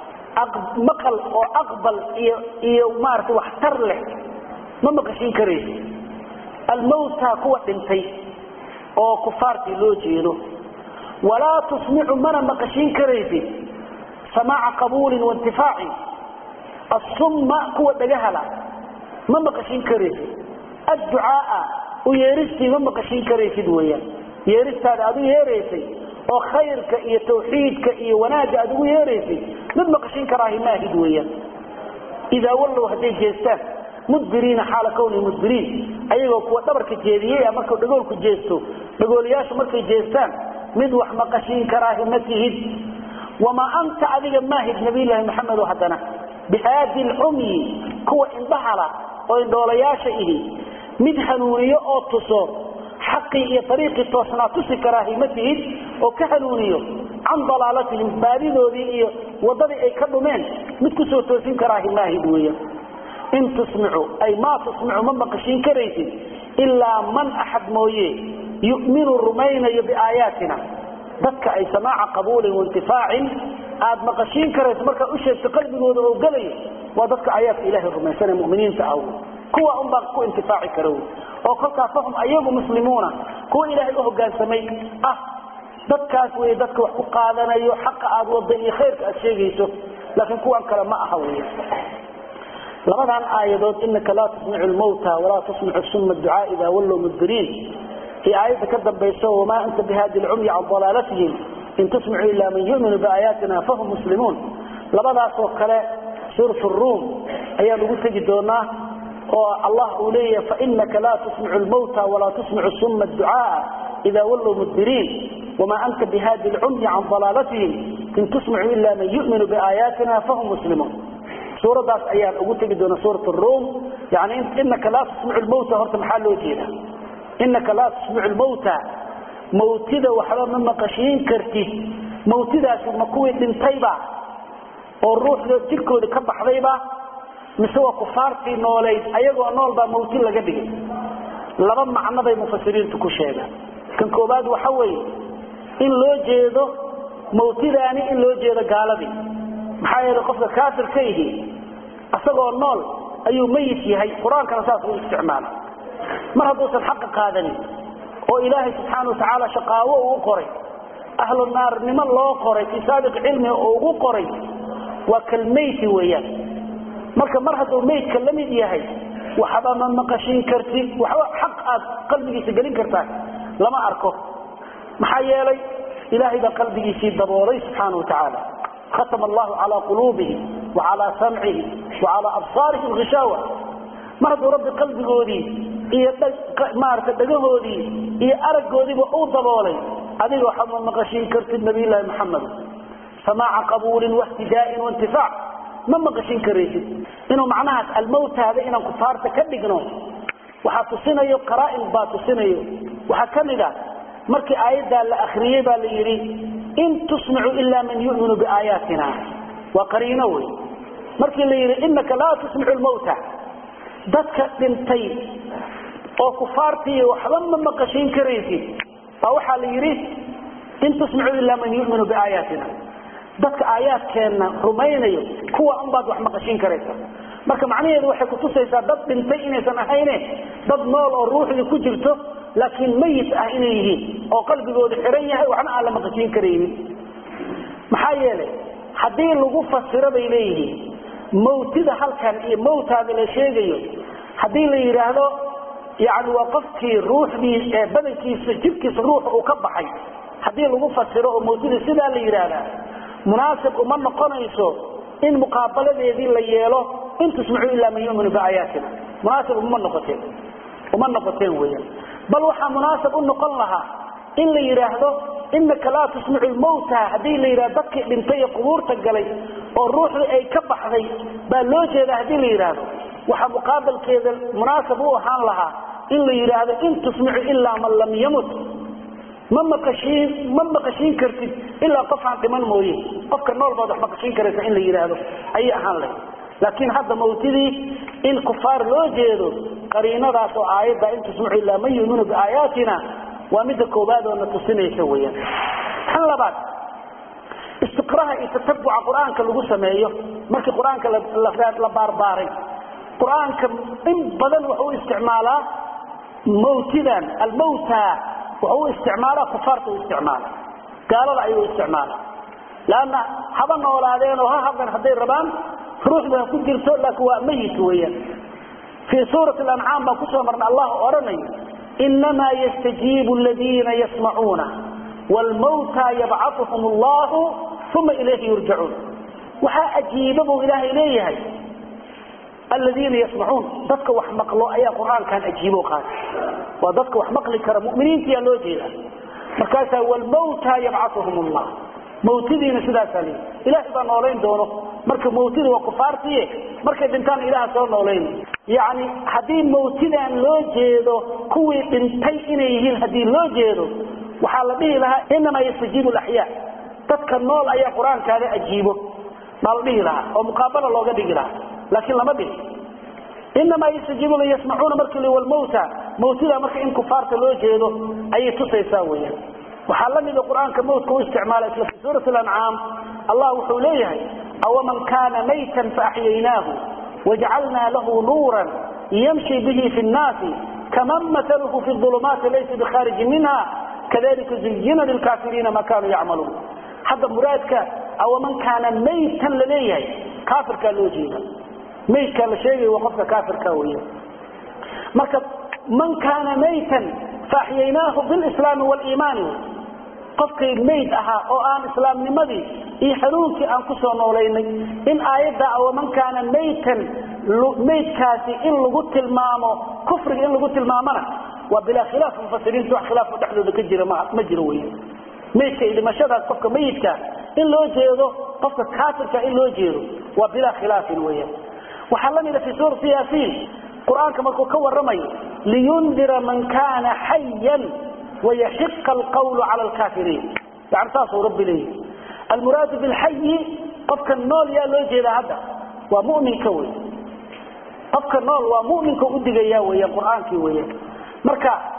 S1: maqal oo aqbal iyo iyo maarata waxtar leh ma maqashiin karaysid almawta kuwa dhintay oo kufaartii loo jeedo walaa tusmicu mana maqashiin karaysid samaaca qabuulin waintifaacin asumma kuwa dhagahala ma maqashiin karaysid adducaaa u yeeristii ma maqashiin karaysid weyaan yeeristaada aad u yeeraysay oo khayrka iyo tawxiidka iyo wanaagga aad ugu yeeraysay mid maqashiin karaahi maahid weyaan idaa wallow hadday jeestaan mudbiriina xaala kawni mudbiriin ayagoo kuwa dhabarka jeediyey markuu dhagoolku jeesto dhagoolayaashu markay jeestaan mid wax maqashiin karaahi ma tihid wamaa anta adiga maahid nabiyllaahi maxamedo haddana bihaadi lcumyi kuwa indhahala oo indhoolayaasha ihi mid hanuuniyo oo tuso xaqii iyo ariiqii toosnaa tusi karaahi ma tihid oo ka hanuuniyo can dalaalatihim baadidoodii iyo wadadii ay ka dhumeen mid kusoo toosin karaahi maahid weya in tusmicu ay maa tusmicu ma maqashiin karaysid ilaa man axad mooye yuminu rumaynayo biaayaatina dadka ay samaaca qabuulin waintifaacin aad maqashiin karayso markaad u sheegto qalbigooda oo gelayo waa dadka aayaadka ilahay rumaysane muminiinta ah kuwa unbaa ku intifaaci kara oo kolkaa fahum ayagu muslimuuna kuwa ilaahay u hogaansamay ah dadkaas wey dadka wax ku qaadanayo xaqa aad wada iyo khayrka aad sheegayso laakiin kuwan kale ma aha wey labadan aayadood inaka laa tusmicu lmawta walaa tusmicu suma ducaa idaa wallow mudbiriin iyo aayadda ka dambayso wamaa anta bihaadi lcumyi can dalaalatihim in tusmicu ilaa man yuminu biaayaatina fahum muslimuun labadaasoo kale suurat ruum ayaa lagu tegi doonaa oo allah uu leeyahay fainaka laa tusmicu lmawta walaa tusmicu suma ducaaa idaa wallow mudbiriin wamaa anta bihaadi lcumyi can dalaalatihim in tusmicu ila man yuminu biaayaatina fahum muslimuun suuradaas ayaan ugu tegi doona suurat ruum yani inaka laa tusmicu lmawta horta maxaa loo jeeda inaka laa tusmicu lmawta mawtida waxba ma maqashiin kartid mawtidaasi ma kuwii dhintayba oo ruuxda jirkooda ka baxdayba mise waa kufaartii noolayd ayagoo nool baa mawti laga dhigay laba macno bay mufasiriintu ku sheegaan kan koobaad waxa weeye in loo jeedo mawtidaani in loo jeedo gaaladii maxaa yeelay qofka kaafirka yihi isagoo nool ayuu mayit yahay qur-aankana saas u isticmaala mar hadduusan xaqa qaadanin oo ilaahay subxaana watacaala shaqaawo uu qoray ahlu naarnimo loo qoray fii saabiq cilmiga oo ugu qoray waa kalmeyti weeyaan marka mar hadduu meydka la mid yahay waxba ma maqashin kartid waxba xaq aad qalbigiisa gelin kartaa lama arko maxaa yeelay ilaahay baa qalbigiisii daboolay subxaana wa tacaala khatama allahu calaa quluubihim wa calaa samcihim wa calaa absaarihim hishaawa mar hadduu rabbi qalbigoodii iyo maarata dhagahoodii iyo araggoodiiba uu daboolay adiga waxba ma maqashin kartid nabiyllaahi maxamed samaaca qabuulin wahtidaa'in waintifaac ma maqashin karaysid inuu macnahaas almawtaada inaan kufaarta ka dhigno waxaa tusinayo qaraa'in baa tusinayo waxaa ka mid a markii aayaddaa la akriyey baa la yidhi in tusmicu ilaa man yu'minu biaayaatina waa qariino wey markii la yidhi inaka laa tusmicu lmawta dadka dhintay oo kufaartiiy waxba ma maqashin karaysid baa waxaa la yidhi in tusmicu ilaa man yu'minu biaayaatina dadka aayaadkeenna rumaynayo kuwa unbaad wax maqashin karaysa marka macnaheedu waxay kutusaysaa dad dhintay inaysan ahayne dad nool oo ruuxdii ku jirto laakiin mayit ah inay yihiin oo qalbigoodu xiran yahay waxna aan la maqashin karaynin maxaa yeelay haddii lagu fasiro bay leeyihiin mawtida halkan iyo mawtaada la sheegayo haddii la yidhaahdo yani waa qofkii ruuxdii ee badankiisa jidhkiisa ruuxa uu ka baxay haddii lagu fasiro oo mawtida sidaa la yidhaahdaa munaasib uma noqonayso in muqaabaladeedii la yeelo in tusmicu ilaa man yuminu biaayaatina munaasib uma noqoteen uma noqoteen weeyaan bal waxaa munaasab u noqon lahaa in la yidhaahdo inaka laa tusmicu lmawta haddii la yidhahdo dadkii dhintay ee qubuurta galay oo ruuxdii ay ka baxday baa loo jeedaa haddii la yidhaahdo waxaa muqaabalkeeda munaasab u ahaan lahaa in la yidhaahdo in tusmicu ilaa man lam yamut ma maqashiin ma maqashiin kartid ilaa qof aan dhiman mooye qofka nool baad wax maqashiin karaysa in la yidhaahdo ayay ahaan lahayd laakiin hadda mawtidii in kufaar loo jeedo qariinadaas oo aayadda in tusmicu ilaa man yuminu biaayaatina waa midda koobaad oo na tusinaysa weyaan tan labaad istiqraha iyo tatabuca qur-aanka lagu sameeyo markii qur-aanka la baarbaaray qur-aanka in badan wuxuu u isticmaalaa mawtidan almawta wuxuu u isticmaalaa kufaarta u isticmaala gaalada ayuu isticmaala lanna haba noolaadeen oo ha hadlan hadday rabaan ruuxda ha ku jirto laakiin waa mayit weeyaan fii suurati alancaam baan kusoo marna allah odhanayo inamaa yastajiibu aladiina yasmacuuna wlmawta yabcauhum allahu uma ilayhi yurjacuun waxaa ajiiba buu ilaahay leeyahay aladiina yasmacuun dadka wax maqlo ayaa qur-aankan ajiibo qaata waa dadka wax maqli kara muminiintiyaa loo jeeda markaasaa wlmawta yabcauhum allah mawtidiina sidaasaa leeyi ilaahay baa noolayn doono marka mawtida waa kufaartiye markay dhintaan ilaha soo noolayn yani haddii mawtidan loo jeedo kuwii dhintay inay yihiin haddii loo jeedo waxaa la dhihi lahaa inamaa yastajiibu laxyaa dadka nool ayaa qur-aankaada ajiibo baa la dhihi lahaa oo muqaabala looga dhigi lahaa laakiin lama dhihi inamaa yastajiibuna yasmacuuna markii wlmawta mawtida marka in kufaarta loo jeedo ayay tusaysaa weyaan waxaa la mida qur-aanka mawtka u isticmaala isla fi suurati alancaam allah wuxuu leeyahay awaman kaana maytan faaxyaynaahu wajcalnaa lahu nuuran yamshi bihi fi nnaasi kaman matalhu fi ulumaati laysa bikhaariji minha kadalika zuyina lilkaafiriina ma kaanuu yacmaluun hadda muraadka awaman kaana maytan laleeyahay kaafirkaa loo jeeda maydkaa la sheegay waa qofka kaafirka weya marka man kaana maytan faaxyaynaahu bilislaami waliimaani qofkay mayd ahaa oo aan islaamnimadii iyo xanuunkii aan ku soo noolaynay in aayadda awaman kaana maytan maydkaasi in lagu tilmaamo kufriga in lagu tilmaamona waa bilaa khilaaf mufasiriinta wax khilaafo dhexdooda ka jira ma jiro wey maydka iyo dhimashadaas qofka mayidka in loo jeedo qofka kaafirka in loo jeedo waa bilaa khilaafin weya waxaa la mida fi suurati yaasiin qur-aanka markuu ka waramayo liyundira man kaana xayan wayaxiqa alqawlu cala alkaafiriin yani saasuu rabbi leeyahy almuraadu bilxayi qofka nool yaa loo jeedaa hadda waa muminka wey qofka nool waa muminka udigaya weya qur-aankii weya marka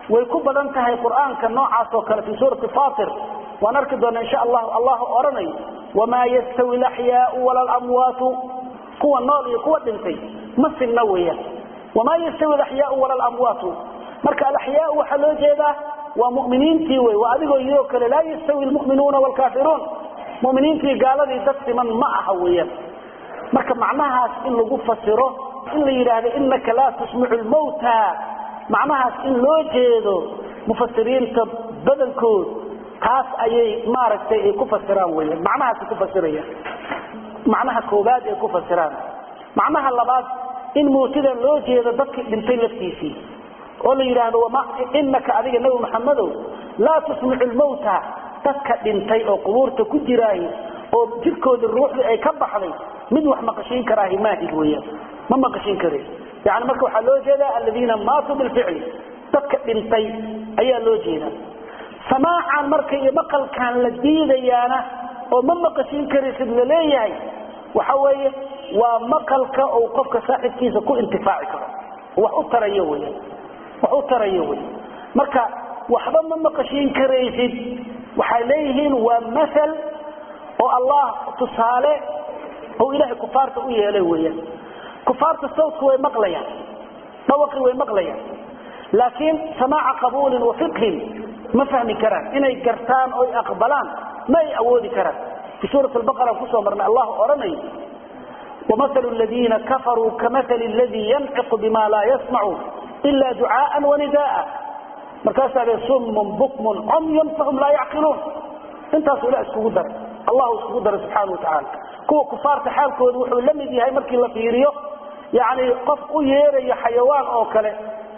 S1: way ku badan tahay qur-aanka noocaas oo kale fii suurati fatir waan arki doona insha allahu allah odhanay wamaa yastawi laxyaau wala lamwaatu kuwa nool iyo kuwa dhintay ma sinna weeyaan wamaa yastawi alaxyaau wala lamwaatu marka alaxyaau waxaa loo jeedaa waa muminiintii wey waa adigoo yidoo kale laa yastawi lmuminuuna wlkaafiruun muminiintii gaaladii dad siman ma aha weeyaan marka macnahaas in lagu fasiro in la yidhaahdo inaka laa tusmicu lmawta macnahaas in loo jeedo mufasiriinta badankood taas ayay maaragtay ay ku fasiraan weyan macnahaasay ku fasirayaan macnaha koobaad ay ku fasiraan macnaha labaad in mawtida loo jeedo dadkii dhintay laftiisii oo la yidhaahdo inaka adiga nebi maxamedow laa tusmicu lmawta dadka dhintay oo qubuurta ku jiraay oo jirkoodii ruuxdii ay ka baxday mid wax maqashiin karaahi maahid weyan ma maqashiin kare yani marka waxaa loo jeedaa aladiina maatuu bilficli dadka dhintay ayaa loo jeeda samaacan marka iyo maqalkan la diidayaana oo ma maqashiin karaysid laleeyahay waxa weeye waa maqalka uu qofka saaxibkiisa ku intifaaci karo wax u tarayo weya wax u tarayo wey marka waxba ma maqashiin karaysid waxay leeyihiin waa maal oo allah tusaale oo ilaahay kufaarta u yeelay weeyaan kufaarta sawdku way maqlayaan dhawaqii way maqlayaan laakiin samaaca qabuulin wa fiqhin ma fahmi karaan inay gartaan oy aqbalaan ma ay awoodi karaan fi suurat albaqara kusoo marnay allah odhanayo wamahalu ladiina kafaruu kamahali ladii yanfiqu bima laa yasmacu ila ducaaan wanidaaa markaasaa le summun bukmun cumyun fahum laa yacqiluun intaasu ilah iskugu daray allahu iskugu daray subxaana wa tacaala kuwa kufaarta xaalkooda wuxuu la mid yahay markii la fiiriyo yani qof u yeerayo xayawaan oo kale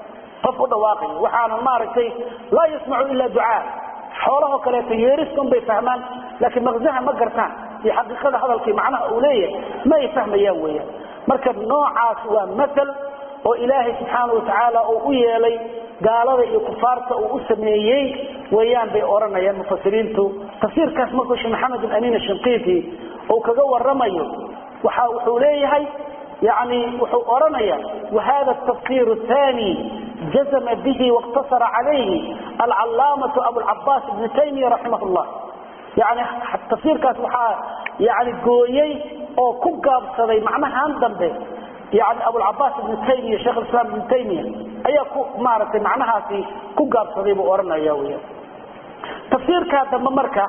S1: qof u dhawaaqayo waxaana maaragtay laa yasmacu ila ducaa xoolahoo kaleeto yeeriskan bay fahmaan laakiin maqsaha ma gartaan iyo xaqiiqada hadalkii macnaha uu leeyahay ma ay fahmayaan weyaan marka noocaas waa maal oo ilaahay subxaana wa tacaala uu u yeelay gaalada iyo kufaarta uu u sameeyey weyaan bay odhanayaan mufasiriintu tafsiirkaas markuu sheekh maxamed alamin ashinqiiti uu kaga waramayo waxa wuxuu leeyahay yani wuxuu odhanaya wahada tafsir thani jazma bihi واqtasara calayhi alcalaamatu abulcabaas ibn taymiya raximah llah yani tafsiirkaas waxaa yani gooyey oo ku gaabsaday macnahan dambe yani abulcabaas ibn taymiya sheekh islaam ibn taymiya ayaa ku maaragtay macnahaasi ku gaabsaday buu odhanaya wya tafsiirkaa dambe marka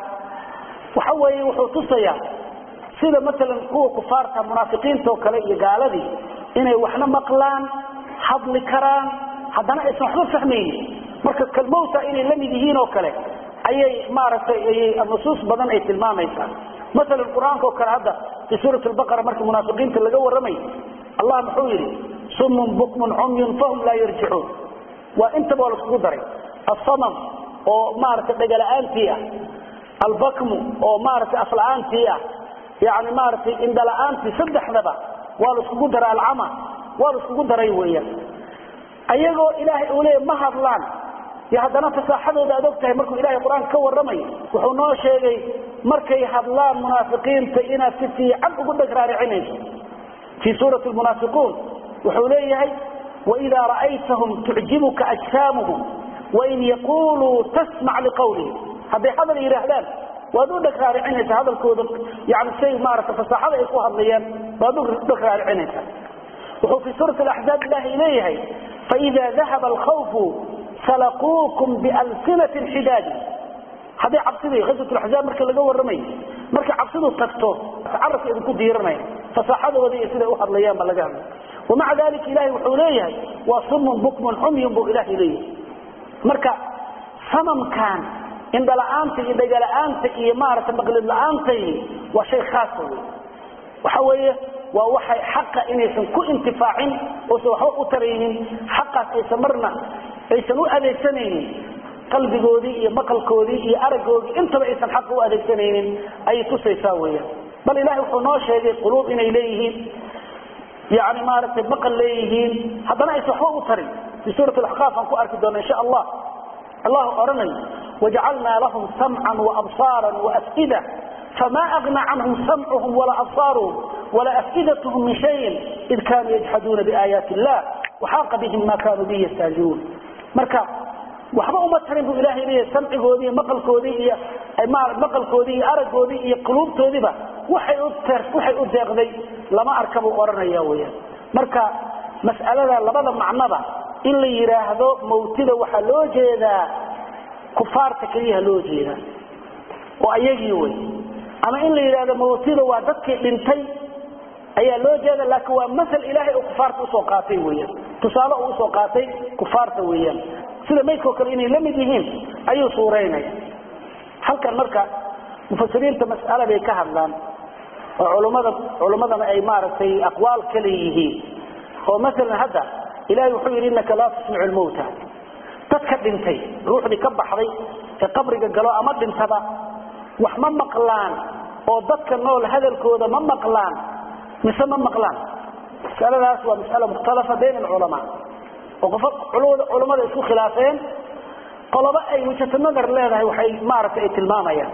S1: waxa weeye wuxuu tusayaa sida maalan kuwa kufaarta munaafiqiinta oo kale iyo gaaladii inay waxna maqlaan hadli karaan haddana aysan waxba fahmaynin marka kalmowta inay la mid yihiin oo kale ayay maaragtay nusuus badan ay tilmaamaysaa maalan qur-aanka oo kale hadda fii suurat lbaqara markii munaafiqiinta laga warramay allah muxuu yidhi summun bukmun cumyun fahum laa yarjicuun waa intaba waa laiskugu daray asamam oo maaragtay dhegala-aantii ah albakmu oo maaragtay afla-aantii ah yani maaragtay indhala-aantii saddexdaba waa la iskugu daray alcama waa la iskugu daray weeyaan ayagoo ilaahay uu leeya ma hadlaan yo haddana fasaaxadooda aad og tahay markuu ilahay qur-aanka ka warramayo wuxuu noo sheegay markay hadlaan munaafiqiinta inaad si fiican ugu dheg raaricinayso fii suurati lmunaafiquun wuxuu leeyahay waidaa ra'aytahum tucjibuka ajsaamuhum wain yaquluu tasmac liqawlihim hadday hadal yidhaahdaan waad u dheg raaricinaysa hadalkooda yani say maarata fasaaxada ay ku hadlayaan waad u dheg raaricinaysa wuxuu fii suurati alaxzaab ilaahay leeyahay faida dahaba alkhawfu salaquukum bialsinatin xidaadi hadday cabsidii khaswat laxzaab marka laga warramayo markay cabsidu tagto carabka idinku diiranaya fasaaxadooda iyo siday u hadlayaan baa laga hadlay wamaca dalika ilahay wuxuu leeyahay waa sumun bukmun xumyun buu ilahay leeyahay marka samamkan indhala-aanta iyo dhegala-aanta iyo maaragtay maqlid la-aantay waa shay khaasa wey waxa weeye waa waxay xaqa inaysan ku intifaacin oosan waxba u taraynin xaqaas aysan marna aysan u adeegsanaynin qalbigoodii iyo maqalkoodii iyo aragoodii intaba aysan xaqa u adeegsanaynin ayay tusaysaa weyaan bal ilahay wuxuu noo sheegay quluub inay leeyihiin yani maaragtay maqal leeyihiin haddana aysan waxba u tarin fii suurat alaxqaaf aan ku arki doona insha allah allahu odhanayo wajacalnaa lahum samcan waabsaara waafida fma agna canhum samcuhum walaa absaaruhum walaa afidathm min shayin id kanuu yajxaduuna biaayaati illah waxaaqa bihim ma kanuu bihi yastahziuun marka waxba uma tarin buu ilaahay leeyahay samcigoodii iyo maqalkoodii iyo maqalkoodii iyo aragoodii iyo quluubtoodiiba waxay u waxay u deeqday lama arka buu odhanaya weyaan marka mas'alada labada macnoba in la yidhaahdo mawtida waxaa loo jeedaa kufaarta keliyaha loo jeedaa oo ayagii wey ama in la yidhahdo mawtida waa dadkii dhintay ayaa loo jeeda laakiin waa masal ilaahay oo kufaarta usoo qaatay weyaan tusaale uu usoo qaatay kufaarta weeyaan sida maydkao kale inay la mid yihiin ayuu suuraynaya halkan marka mufasiriinta mas'ala bay ka hadlaan oo culmmada culummadana ay maaragtay aqwaal ka leeyihiin oo maalan hadda ilahay wuxuu yidhi innaka laa tusmicu lmawta dadka dhintay ruuxdii ka baxday ee qabriga galo ama dhintaba wax ma maqlaan oo dadka nool hadalkooda ma maqlaan mise ma maqlaan masaladaas waa masala mukhtalafa bayn alculamaa oo qofa culummada isku khilaafeen qolobo ay wajhatu nadar leedahay waxay maaragtay ay tilmaamayaan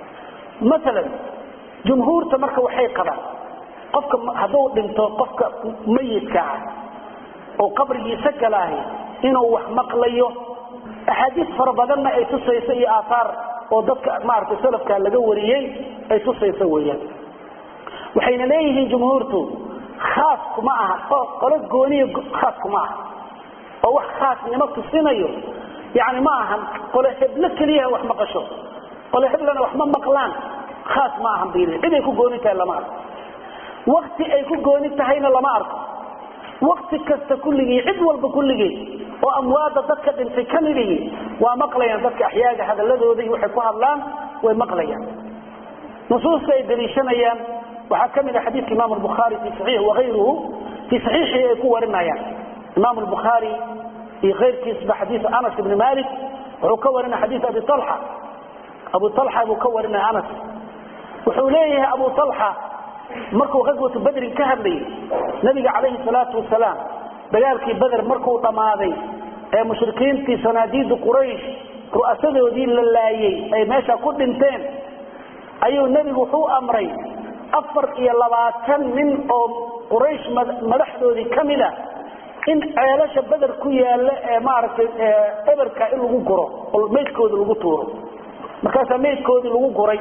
S1: maalan jumhuurta marka waxay qabaan qofka hadduu dhinto qofka mayidka ah oo qabrigiisa galaahi inuu wax maqlayo axaadiis fara badanna ay tusayso iyo aaaar oo dadka maaragtay salafka laga wariyey ay tusayso weeyaan waxayna leeyihiin jumhuurtu khaas kuma aha qolo gooniya khaas kuma aha oo wax khaasnimo tusinayo yani ma ahan qolo heblo keliyaha wax maqasho qolo heblana wax ma maqlaan khaas ma ahan bil cid ay ku gooni tahay lama arko wakti ay ku gooni tahayna lama arko wakti kasta kulligii cid walba kulligii oo amwaada dadka dhintay ka midihii waa maqlayaan dadka axyaaga hadaladooda iyo waxay ku hadlaan way maqlayaan nusuusta ay daliishanayaan waxaa ka mid a xadiidka imam bukhaari fi saxiix waayruhu fii saxiixii ay ku warinayaan imam bukhaari iyo keyrkiisba xadiiu anas ibni malik wuxuu ka warinaya xadiis abi alxa abu alxa buu ka warinaya anas wuxuu leeyahay abu alxa markuu ghaswatu badrin ka hadlayay nabiga calayhi salaatu wasalaam dagaalkii beder markuu dhammaaday ee mushrikiintii sanaadiidu quraysh ru'asadoodii la laayey ay meesha ku dhinteen ayuu nebigu wuxuu amray afar iyo labaatan nin oo quraysh madaxdoodii ka mid a in ceelasha beder ku yaalla ee maaragtay eberka in lagu guro oo maydkooda lagu tuuro markaasaa maydkoodii lagu guray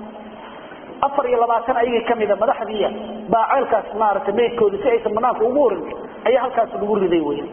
S1: afar iyo labaatan ayagii ka mida madaxdiiya baa ceelkaas maaragtay maydkoodii si aysan banaanka ugu orin ayaa halkaas lagu riday wey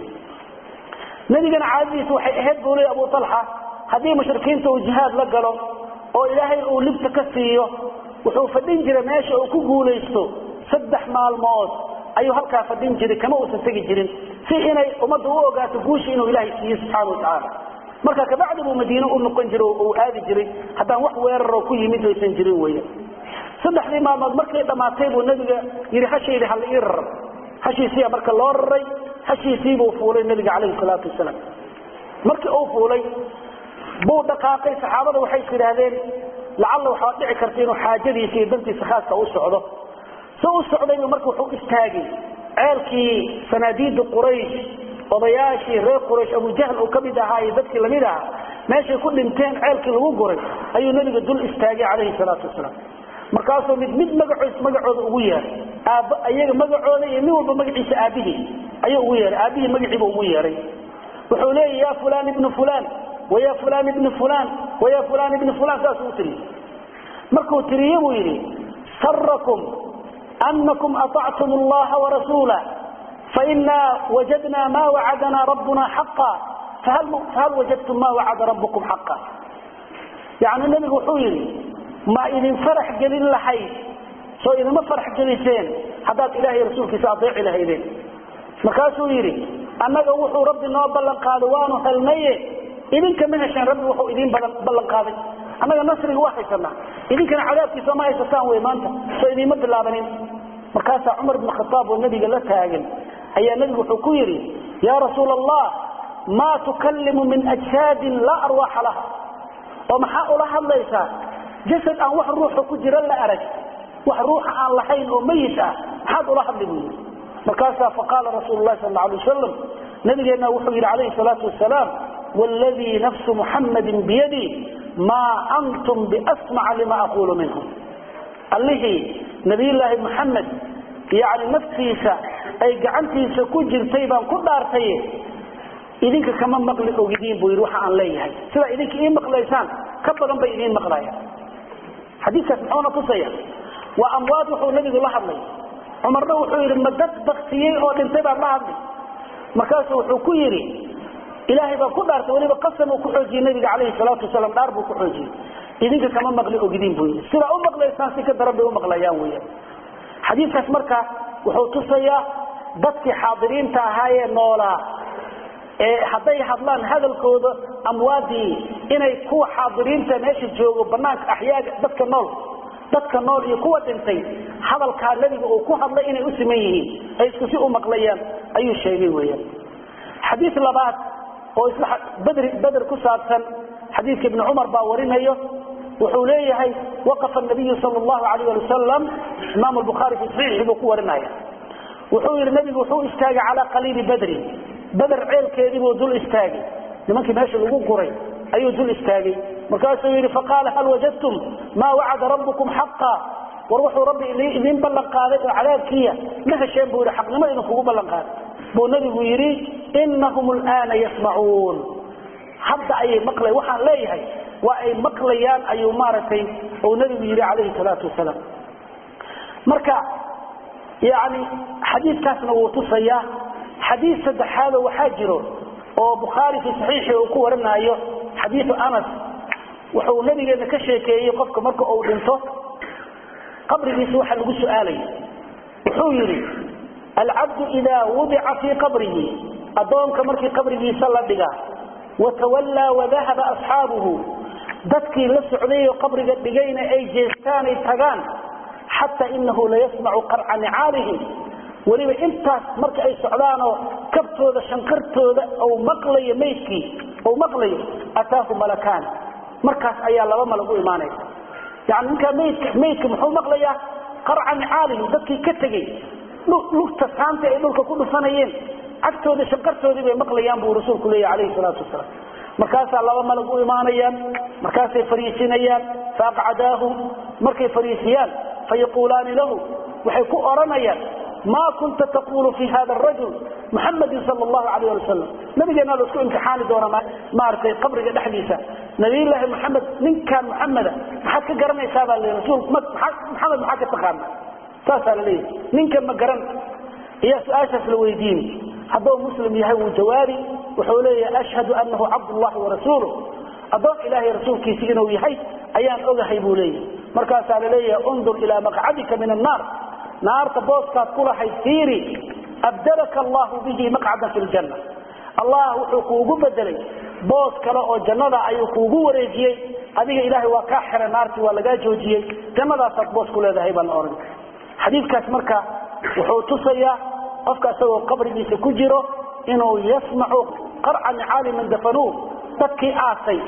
S1: nebigana caadadiisa waxay ahayd buu leey abu alxa haddii mushrikiinta uu jihaad la galo oo ilaahay uu libta ka siiyo wuxuu fadhin jiray meesha uu ku guulaysto saddex maalmood ayuu halkaa fadhin jiray kama uusan tegi jirin si inay ummadda u ogaato guushi inuu ilaahay siiye subxaana watacaala marka kabacdi buu madiine u noqon jiray uu aadi jiray haddaan wax weeraroo ku yimid aysan jirin weya saddexdii maalmood markay dhammaatay buu nabiga yidhi hashaydi hala ii rarar hashiisiiya marka loo raray hashiisiibuu fuulay nabiga calayhi salaatu wasalaam markii uu fuulay buu dhaqaaqay saxaabada waxay is yidhaahdeen lacalla waxaa dhici karta inuu xaajadiisa iyo dantiisa khaaska u socdo si u socdaybu marka wuxuu istaagay ceelkii sanaadiida quraysh odayaashii reer quraysh abujahl uu ka mid ahaa iyo dadkii lamid ahaa meeshay ku dhinteen ceelkii lagu guray ayuu nabiga dul istaagay calayhi salaatu wasalaam markaasuu mid mid magacoos magacooda ugu yeeray aab iyaga magacooda iyo nin walba magaciisa aabihii ayuu ugu yeehay aabihii magaciiba ugu yeeray wuxuu leeya ya fulan ibnu fulan waya fulan ibnu fulan waya fulan ibnu fulan saasuu u tiriyey markuu tiriye buu yidhi sarakum anakum aطactum allaha warasuula faina wajadna ma wacadana rabbuna xaqa fahal wajadtum ma wacada rabbukum xaqa yani nebigu wuxuu yidhi ma idin farax gelin lahayd soo idinma farax geliseen haddaad ilahay rasuulkiisa adeeci lahaydeen markaasuu yidhi annaga wuxuu rabbi noo ballan qaaday waanu helnaye idinka ma hesheen rabbi wuxuu idiin ballan qaaday annaga nasriga waa haysanaa idinkana cadaabkiisa ma haysataan wey maanta soo idiinma bilaabanin markaasaa cumar bn khaaab oo nebiga la taagan ayaa nebigu wuxuu ku yidhi yaa rasuula allah maa tukallimu min ajsaadin laa arwaaxa laha oo maxaa ula hadlaysaa jasad aan wax ruuxa ku jira la arag wax ruuxa aan lahayn oo mayit ah maxaad ula hadli buu yidhi markaasaa faqaala rasuulu lahi sal alay wasalam nabigeenna wuxuu yidhi calayhi salaatu wasalaam wladii nafsu muxammadin biyadii maa antum biasmaca lima aquulu minhum allihii nabiyulaahi muxamed yani naftiisa ay gacantiisa ku jirtay baan ku dhaartaye idinka kama maqli ogidiin buu yidhi waxa aan leeyahay sidaa idinka ii maqlaysaan ka badan bay idiin maqlayaan xadiikaas muxuuna tusaya waa amwaad wuxuu nabigu la hadlay cumarna wuxuu yidhi ma dad baktiyey oo dhintay baan la hadlay markaasu wuxuu ku yidhi ilaahay baa ku dhaartay weliba qasam uu ku xoojiyey nabiga calayhi salaatu wasalaam dhaar buu ku xoojiyey idinka kama maqli ogidiin buu yidhi sidaa u maqlaysaan si ka daran bay u maqlayaan weeyaan xadiidkaas marka wuxuu tusayaa dadkii xaadiriinta ahaayee noolaa ee hadday hadlaan hadalkooda amwaadii inay kuwa xaadiriinta meesha joogo banaanka axyaaga dadka nool dadka nool iyo kuwa dhintay hadalkaa nebiga uu ku hadlay inay u siman yihiin ay isku si u maqlayaan ayuu sheegay weeyaan xadiis labaad oo isla badri beder ku saabsan xadiidka ibni cumar baa warinayo wuxuu leeyahay waqafa nabiyu sal llahu alayh ali wasalam imaam bukhaari fi saxiixi buu ku warinaya wuxuu yidhi nabigu wuxuu istaagay calaa qaliili badrin beder ceelkeedii buu dul istaagay nimankii meesha lagu guray ayuu dul istaagay markaasuu yidhi faqaala hal wajadtum maa wacada rabbukum xaqa war wuxuu rabbi idiin ballan qaaday oo cadaabkiiya ma hesheen buu yidhi xaqnimo idinkugu ballan qaaday buu nabigu yidhi inahum alaana yasmacuun hadda ayay maqlay waxaan leeyahay waa ay maqlayaan ayuu maaragtay uu nabigu yidhi calayhi salaatu wasalaam marka yani xadiidkaasna wuu tusayaa xadiid saddexaadoo waxaa jiro oo bukhaari fi saxiixi uu ku warinaayo xadiiu anas wuxuu nabigeena ka sheekeeyey qofka marka uu dhinto qabrigiisa waxa lagu su'aalaya wuxuu yidhi alcabdu idaa wudica fii qabrihi addoonka markii qabrigiisa la dhiga watawallaa wadahaba asxaabuhu dadkii la socdayoo qabriga dhigayna ay jeestaanay tagaan xataa inahu layasmacu qarca nicaalihim weliba intaas marka ay socdaanoo kabtooda shankartooda ou maqlayo maydkii ou maqlayo ataahu malakaan markaas ayaa laba malag u imaanaysa yani ninkaa maydka maydka muxuu maqlayaa qarca nicaalihim dadkii ka tegey lugta saanta ay dhulka ku dhufanayeen cagtooda shankartoodii bay maqlayaan buu rasuulku leeyahy calayhi salaatu wasalaam markaasaa laba malag u imaanayaan markaasay fariisinayaan faaqcadaahu markay fariisiyaan fayaquulaani lahu waxay ku odhanayaan ma kunta taqulu fi hada rajul muxamadin sal llahu alayh ali wasalam nabigeena la isku imtixaani doona maaragtay qabriga dhexdiisa nabiyllaahi maxamed ninkan muxameda maxaad ka garanaysaa baa le rasul maxamed maxaa ka taqaana saasaa la leeyahy ninkan ma garan ayaa su-aashaas la weydiini hadduu muslim yahay wuu jawaabi wuxuu leeyahay ashhadu anahu cabdullahi warasuuluh addoon ilaahay rasuulkiisi inuu yahay ayaan ogahay buu leeyahay markaasaa la leeyahay undur ilaa maqcadika min annaar naarta booskaad ku lahayd fiiri abdalaka allahu bihi maqcadan fi ljanna allah wuxuu kuugu bedelay boos kale oo jannada ayuu kuugu wareejiyey adiga ilaahay waa kaa xiray naartii waa lagaa joojiyey jannadaasaad boos ku leedahay baan ohan xadiidkaas marka wuxuu tusayaa qofka isagoo qabrigiisa ku jiro inuu yasmacu qarca nicaali man dafanuu dadkii aasay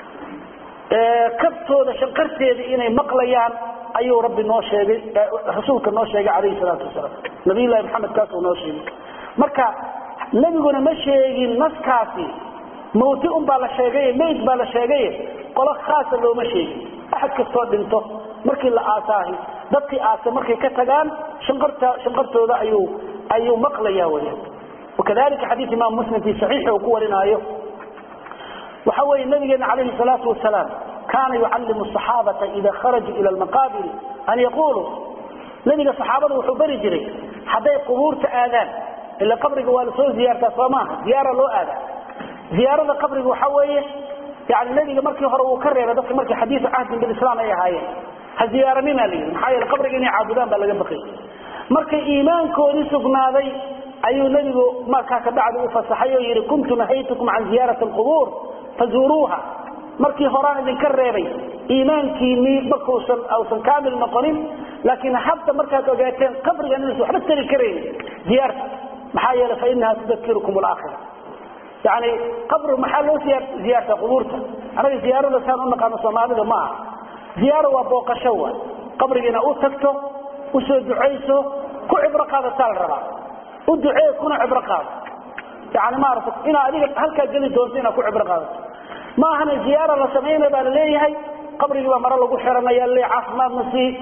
S1: kabtooda shanqarteeda inay maqlayaan ayuu rabbi noo sheegay rasuulka noo sheegay calayhi salaatu wasalaam nabiyullahi maxamed kaasuu noo sheegay marka nebiguna ma sheegin naskaasi mawti un baa la sheegaye mayd baa la sheegaye qolo khaasa looma sheegin axad kastoo dhinto markii la aasaahi dadkii aasay markay ka tagaan shanqarta shanqartooda ayuu ayuu maqlaya weyaan wakadalika xadiid imaam muslim fi saxiixi uu ku warinaayo waxa weeye nabigeena calayhi salaatu wasalaam kaana yucallimu asaxaabata ida kharajuu ila almaqaabiri an yaquluu nabiga saxaabada wuxuu bari jiray hadday qubuurta aadaan ila qabriga waa lasoo ziyaartaa soo maaha ziyaara loo aadaa ziyaarada qabriga waxa weeye yani nabiga markii hore uu ka reebay dadka markii xadiisu cahdin bilislaam ay ahaayeen ha ziyaaranina layidhi maxaa yeele qabriga inay caabudaan baa laga baqay markay iimaankoodii sugnaaday ayuu nebigu markaa kabacdi u fasaxay oo yidhi kuntu nahaytukum can ziyaarati alqubuur fazuuruuha markii horaan idinka reebay iimaankiinii markuusan ausan kaamil noqonin laakiin hadda markaad ogaateen qabrigan inaysan waxba tari karayn ziyaarta maxaa yeele fa inaha tudakirukum alaakhira yani qabri maxaa loo ziyaarta qubuurta anaga ziyaarada saan u naqaano soomaalida ma aha ziyaaro waa booqasho wa qabrigiina u tagto usoo ducayso ku cibro qaadataa la rabaa u ducee kuna cibro qaado yani maarata inaa adiga halkaa geli doonto inaad ku cibro qaadato maahana ziyaara la samaynaya baa laleeyahay qabrigii baa mare lagu xiranaya le caafimaadna sii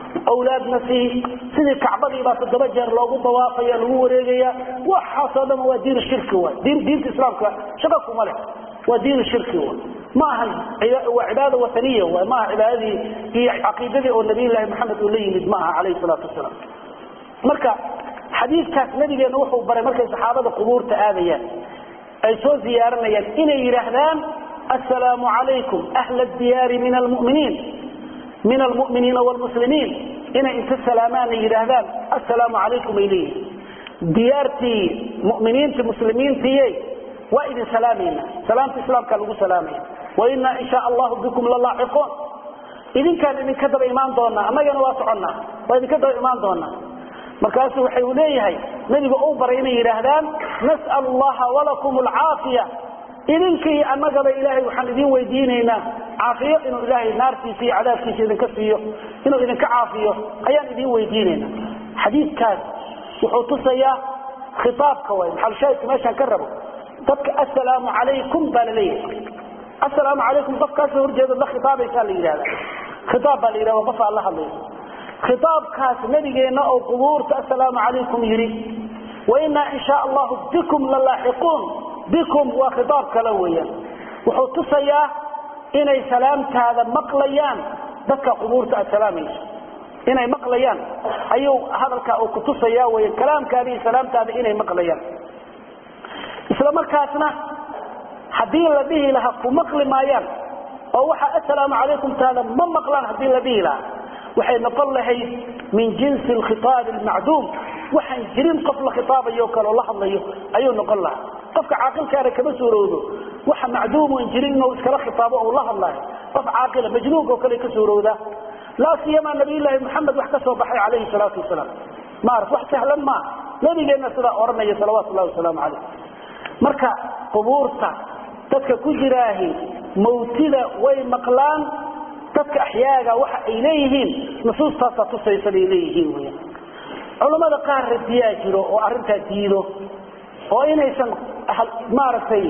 S1: awlaadna sii sidii kacbadii baa toddoba jeer loogu dawaafaya lagu wareegaya waxaasoo dhan waa diin shirki wa diin diinta islaamka shaqo kuma leh waa diin shirki wa ma ahan waa cibaada wataniya wa ma aha cibaadadii iyo caqiidadii oo nabiyullaahi maxamed uu la yimid ma aha calayhi salaatu wasalaam marka xadiidkaas nabigeena wuxuu baray markay saxaabada qubuurta aadayaan ay soo ziyaaranayaan inay yidhaahdaan assalaamu calaykum ahla diyaari min almuminiin min almu'miniina waalmuslimiin inay inta salaamaana yidhaahdaan assalaamu calaykum ay leeyihin diyaartii mu'miniintii muslimiintiiye waa idin salaamayna salaamta islaamka lagu salaamaya wainaa in shaa allahu bikum lalaaxiquun idinkaan idinka daba imaan doonaa annagana waa soconnaa waa idinka daba imaan doonaa markaasu waxa uu leeyahay nabiga uu baray inay yidhaahdaan nas'al allaha walakum alcaafiya idinka iyo annagaba ilaahay waxaan idin weydiinaynaa caafiyo inuu ilaahay naartiisa iyo cadaabkiisa idinka siiyo inuu idinka caafiyo ayaan idin weydiinaynaa xadiidkaas wuxuu tusayaa khitaabka way maxalshaahidka meeshaan ka rabo dadka assalaamu calaykum baa la leeyahay assalaamu calaykum qofkaasoo horjeeda la khitaabaysaa la yidhahda khitaab baa la yidhahda qof aad la hadlayso khitaabkaas nabigeenna oo qubuurta assalaamu calaykum yidhi wainaa in shaa allahu bikum lalaaxiquun bikum waa khitaab kale weeyaan wuxuu tusayaa inay salaamtaada maqlayaan dadka qubuurta aad salaamayso inay maqlayaan ayuu hadalkaa uu ku tusaya weya kalaamkaada iyo salaamtaada inay maqlayaan isla markaasna haddii la dhihi lahaa ku maqli maayaan oo waxa assalaamu calaykum taada ma maqlaan haddii la dhihi lahaa waxay noqon lahayd min jinsi alkhitaabi almacduum waxaan jirin qof la khitaabayo kaleo la hadlayo ayuu noqon lahaa qofka caaqilkaana kama suurowdo waxa macduumun jirin inuu iskala khitaabo ou la hadlaayo qof caaqila majnuunka oo kale ka suurowdaa laa siyamaa nabiyullaahi maxamed wax ka soo baxay calayhi salaatu wasalaam maarata wax sahlan maaha nabigeenna sidaa odhanaya salawaatu llahi wasalaamu calayh marka qubuurta dadka ku jiraahi mawtida way maqlaan dadka axyaaga waxa ay leeyihiin nusuustaasaa tusaysa bay leeyihiin wy culammada qaar radiyaa jiro oo arrintaa diido oo inaysan maaragtay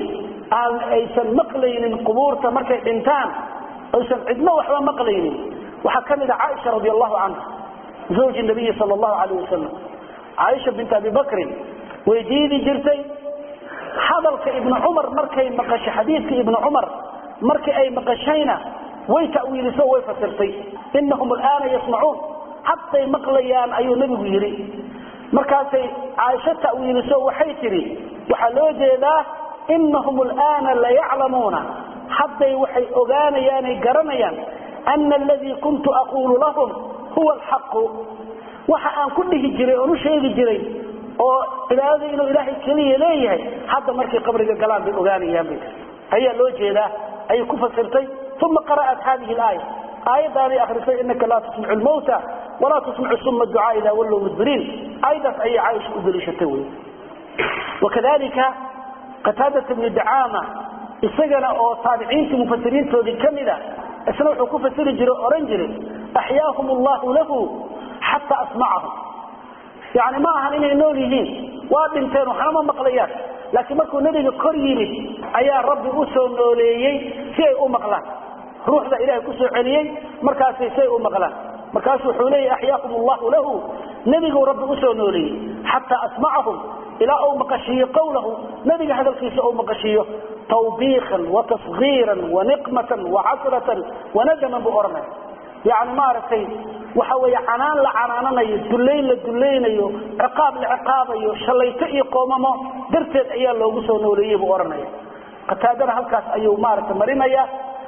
S1: aysan maqlaynin qubuurta markay dhintaan aysan cidno waxba maqlaynin waxaa ka mid a caaisha radi allahu canha zawji nabiyi sal allahu alayh wasalam caaisha bint abi bakrin way diidi jirtay hadalka ibnu cumar markay maqasho xadiidka ibnu cumar markii ay maqashayna way tawiiliso way fasirtay inahum alaana yasmacuun hadday maqlayaan ayuu nebigu yidhi markaasay caaisho tawiiliso waxay tidhi waxaa loo jeedaa inahum alaana layaclamuuna hadday waxay ogaanayaanay garanayaan ana aladii kuntu aquulu lahum huwa alxaqu waxa aan ku dhihi jiray oon u sheegi jiray oo cibaadada inuu ilaahay keliya leeyahay hadda markay qabriga galaan bay ogaanayaan bay ayaa loo jeedaa ayay ku fasirtay uma qara'at hadihi alaaya aayaddaanay akrisay inaka laa tusmicu lmawta walaa tusmicu suma ducaa idaa wallow mudbiriin aayaddaas ayay caaisha u daliishatay wey wakadalika qataadata bni dacaama isagana oo taabiciintii mufasiriintoodii ka mida isna wuxuu ku fasiri jiray o odhan jiray axyaahum allahu lahu xataa asmacahum yani ma ahan inay nool yihiin waa dhinteen waxna ma maqlayaan laakiin markuu nebiga kor yimid ayaa rabbi u soo nooleeyey si ay u maqlaan ruuxda ilahay ku soo celiyey markaasay si ay u maqlaan markaasu wuxuu leeyahy axyaakum allahu lahu nebiguu rabbi usoo nooleeyey xataa asmacahum ilaa uu maqashiiyo qawlahu nebiga hadalkiisa uu maqashiiyo tawbiikan watasgiiran waniqmatan wacasratan wanadaman buu odhanaya yani maaragtay waxa weeye canaan la canaananayo dullayn la dullaynayo ciqaab la ciqaabayo shallayto iyo qoomamo darteed ayaa loogu soo nooleeyey buu odhanaya qataadana halkaas ayuu maaragtay marinaya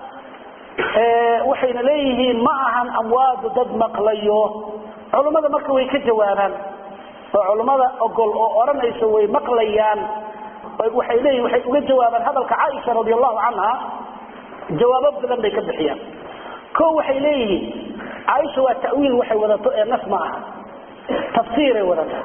S1: waxayna leeyihiin ma ahan amwaadu dad maqlayo culummada marka way ka jawaabaan oo culummada ogol oo odhanayso way maqlayaan waxay leeyihin waxay uga jawaabaan hadalka caaisha radi allahu canha jawaabo badan bay ka bixiyaan ko waxay leeyihiin caaisha waa tawiil waxay wadato ee nas ma aha tafsiiray wadataa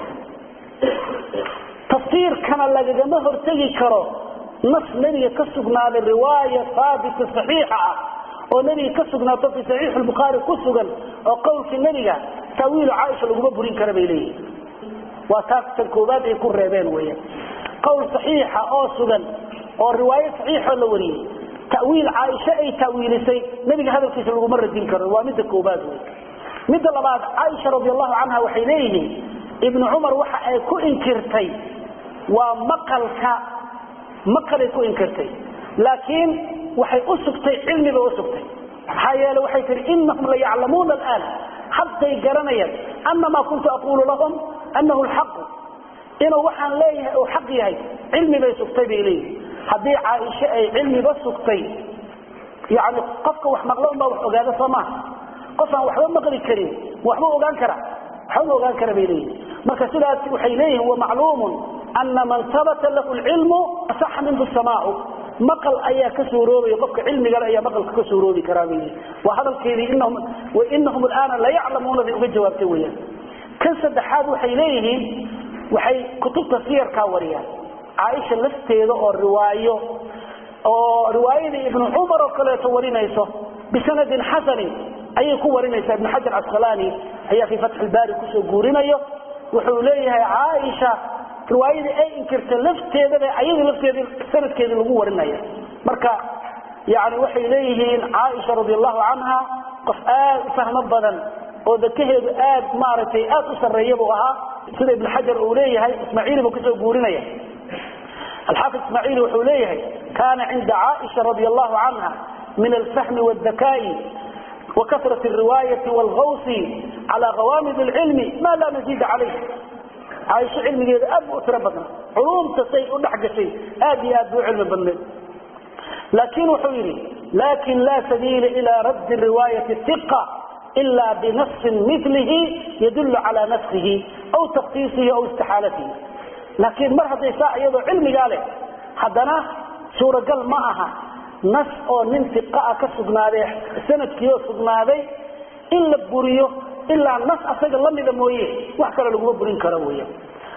S1: tafsiirkana lagagama hortegi karo nas nebiga ka sugnaaday riwaaya haabita saxiixa ah oo nebiga ka sugnaato fii saxiixi lbukhaari ku sugan oo qowlkii nebiga tawiilu caaisha laguma burin kara bay leeyihin waa taas tan koobaad ay ku reebeen weeyaan qowl saxiixa oo sugan oo riwaayo saxiixoo la wariyey tawiil caaisha ay tawiilisay nebiga hadalkiisa laguma radin karo waa midda koobaad wey midda labaad caaisha radi allahu canha waxay leeyihiin ibnu cumar waxa ay ku inkirtay waa maqalka maqalay ku inkirtay laakiin waxay u sugtay cilmi bay u sugtay maxaa yeele waxay tihi inahum la yaclamuuna alaan hadday garanayaan ana maa kuntu aquulu lahum anahu lxaqu inuu waxaan leeyahay uu xaq yahay cilmi bay sugtay bay leeyihin haddii caaisho ay cilmiba sugtay yani qofka wax maqlo unbaa wax ogaada soo maaha qof aan waxba maqli karin waxba ogaan kara waxba ogaan kara bay leeyihin marka sidaas waxay leeyihin wamacluumun ana man habata lahu lcilmu asaxa minhu samaacu maqal ayaa ka suuroobaya qofka cilmigale ayaa maqalka ka suuroobi karaa bay leeyihin waa hadalkeedii inahum alaana la yaclamuuna bay uga jawaabtay weyaan kan saddexaad waxay leeyihiin waxay kutubta siyarkaa wariyaan caaisha lafteeda oo riwaayo oo riwaayadii ibnu cumar oo kaleeto warinayso bisanadin xasanin ayay ku warinaysaa ibnu xajar casqalaani ayaa fii fatxi ilbaari kusoo guurinayo wuxuu leeyahay caaisha riwaayadii ay inkirta lafteedaba ayadii lafteedii sanadkeedii lagu warinaya marka yani waxay leeyihiin caaisha radi allahu canha qof aad u fahmo badan oo dakaheedu aad maaragtay aad u sarreeya buu ahaa sida ibn xajar uu leeyahay ismaaciili buu kasoo guurinaya alxaafid ismaaciili wuxuu leeyahay kana cinda caaisha radi allahu canha min alfahmi wاdakaai wakasrat الriwaayati wاlgawsi cala qawaamid اlcilmi ma laa maziida calayh caaisho cilmigeeda aad bu u tiro badna culumta say u dhex gashay aad iyo aad buu cilmi badneed laakin wuxuu yidhi lakin la sabiila ila raddi riwaayati iqa ila binasin milihi yadul cala nafsihi aw taksiisihi aw istixaalatihi laakiin mar hadday saa iyadoo cilmigaa leh haddana suuragal ma aha nas oo nin iqaa ka sugnaaday sanadkiioo sugnaaday in la buriyo ilaa nas asaga lamida mooye wax kale laguma burin karo weya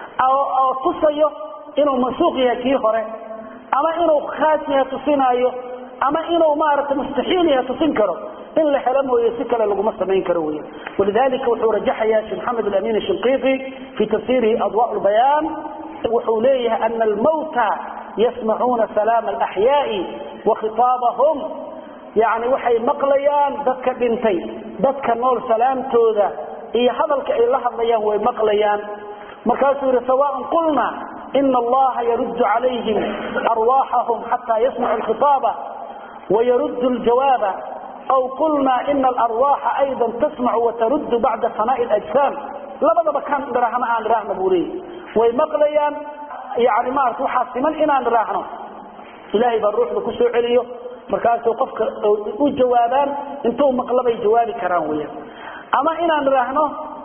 S1: oo tusayo inuu mansuuq yahay kii hore ama inuu khaas yahay tusinaayo ama inuu maaragtay mustaxiil yahay tusin karo in la helo mooye si kale laguma samayn karo weya walidalika wuxuu rajaxaya sheekh maxamed alamin ashinqiiti fi tafsirihi adwa lbayaan wuxuu leeyahay ana almawta yasmacuuna salaama alaxyaai wa khitaabahum yani waxay maqlayaan dadka dhintay dadka nool salaamtooda iyo hadalka ay la hadlayaan way maqlayaan markaasuu yihi sawaan qulna ina allaha yaruddu calayhim arwaaxahum xataa yasmacu alkhitaaba wayaruddu ljawaaba aw qulna ina alarwaaxa ayda tasmacu wataruddu bacda fanaa'i lajsaam labadaba kaan idhaahno aan idhaahno buu leeyay way maqlayaan yani maarata waxaa siman inaan idhaahno ilaahay baa ruuxda ku soo celiyo markaasuu qofka u jawaabaan intuu maqlabay jawaabi karaan weyaan ama inaan idhaahno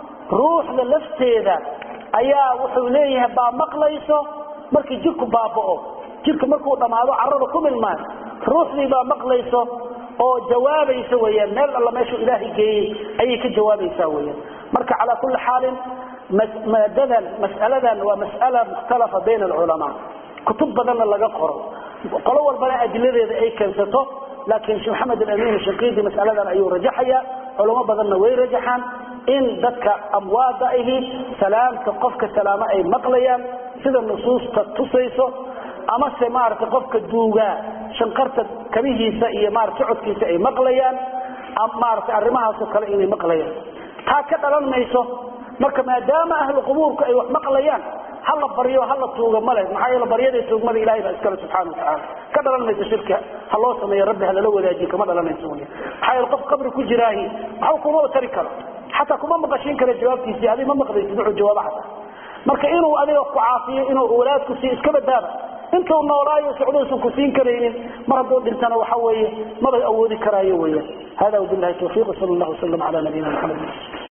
S1: ruuxda lafteeda ayaa wuxuu leeyahay baa maqlayso markii jirku baaba'o jirka markuu dhammaado carada ku milmaan ruuxdii baa maqlayso oo jawaabaysa weyaan meel alla meeshuu ilaahay geeyey ayay ka jawaabaysaa weyaan marka calaa kulli xaalin maadadan mas'aladan waa mas'ala mukhtalafa bayna alculamaa kutub badanna laga qoro qolo walbana adiladeeda ay keensato laakiin sheekh maxamed alamin shinqiidi mas'aladan ayuu rajaxaya culamo badanna way rajaxaan in dadka amwaada ahi salaamta qofka salaamo ay maqlayaan sida nusuusta tusayso amase maaragtay qofka duugaa shanqarta kabihiisa iyo maarata socodkiisa ay maqlayaan maaragtay arrimahaasoo kale inay maqlayaan taa ka dhalan mayso marka maadaama ahlu qubuurku ay wax maqlayaan hala baryo hala tuuga male maxaa yeele baryada tuugmada ilahay baa iskale subxana watacaala ka dhalan mayso shirka ha loo sameeyo rabbi halala wadaajiyo kama dhalanayso wy maxaa yeele qof qabri ku jiraahi waxba kumaba tari karo xataa kuma maqashin kara jawaabtiisii adig ma maqlaysid wuxuu jawaabo xataa marka inuu adiga ku caafiyo inuu walaadku siiyo iska badaaba intuu noolaayo socdousan ku siin karaynin mar hadduu dhintana waxa weeye maba awoodi karaayo weeyaan hada wabilahi tawfiiq sal allah wasalam ala nabiyina maxamed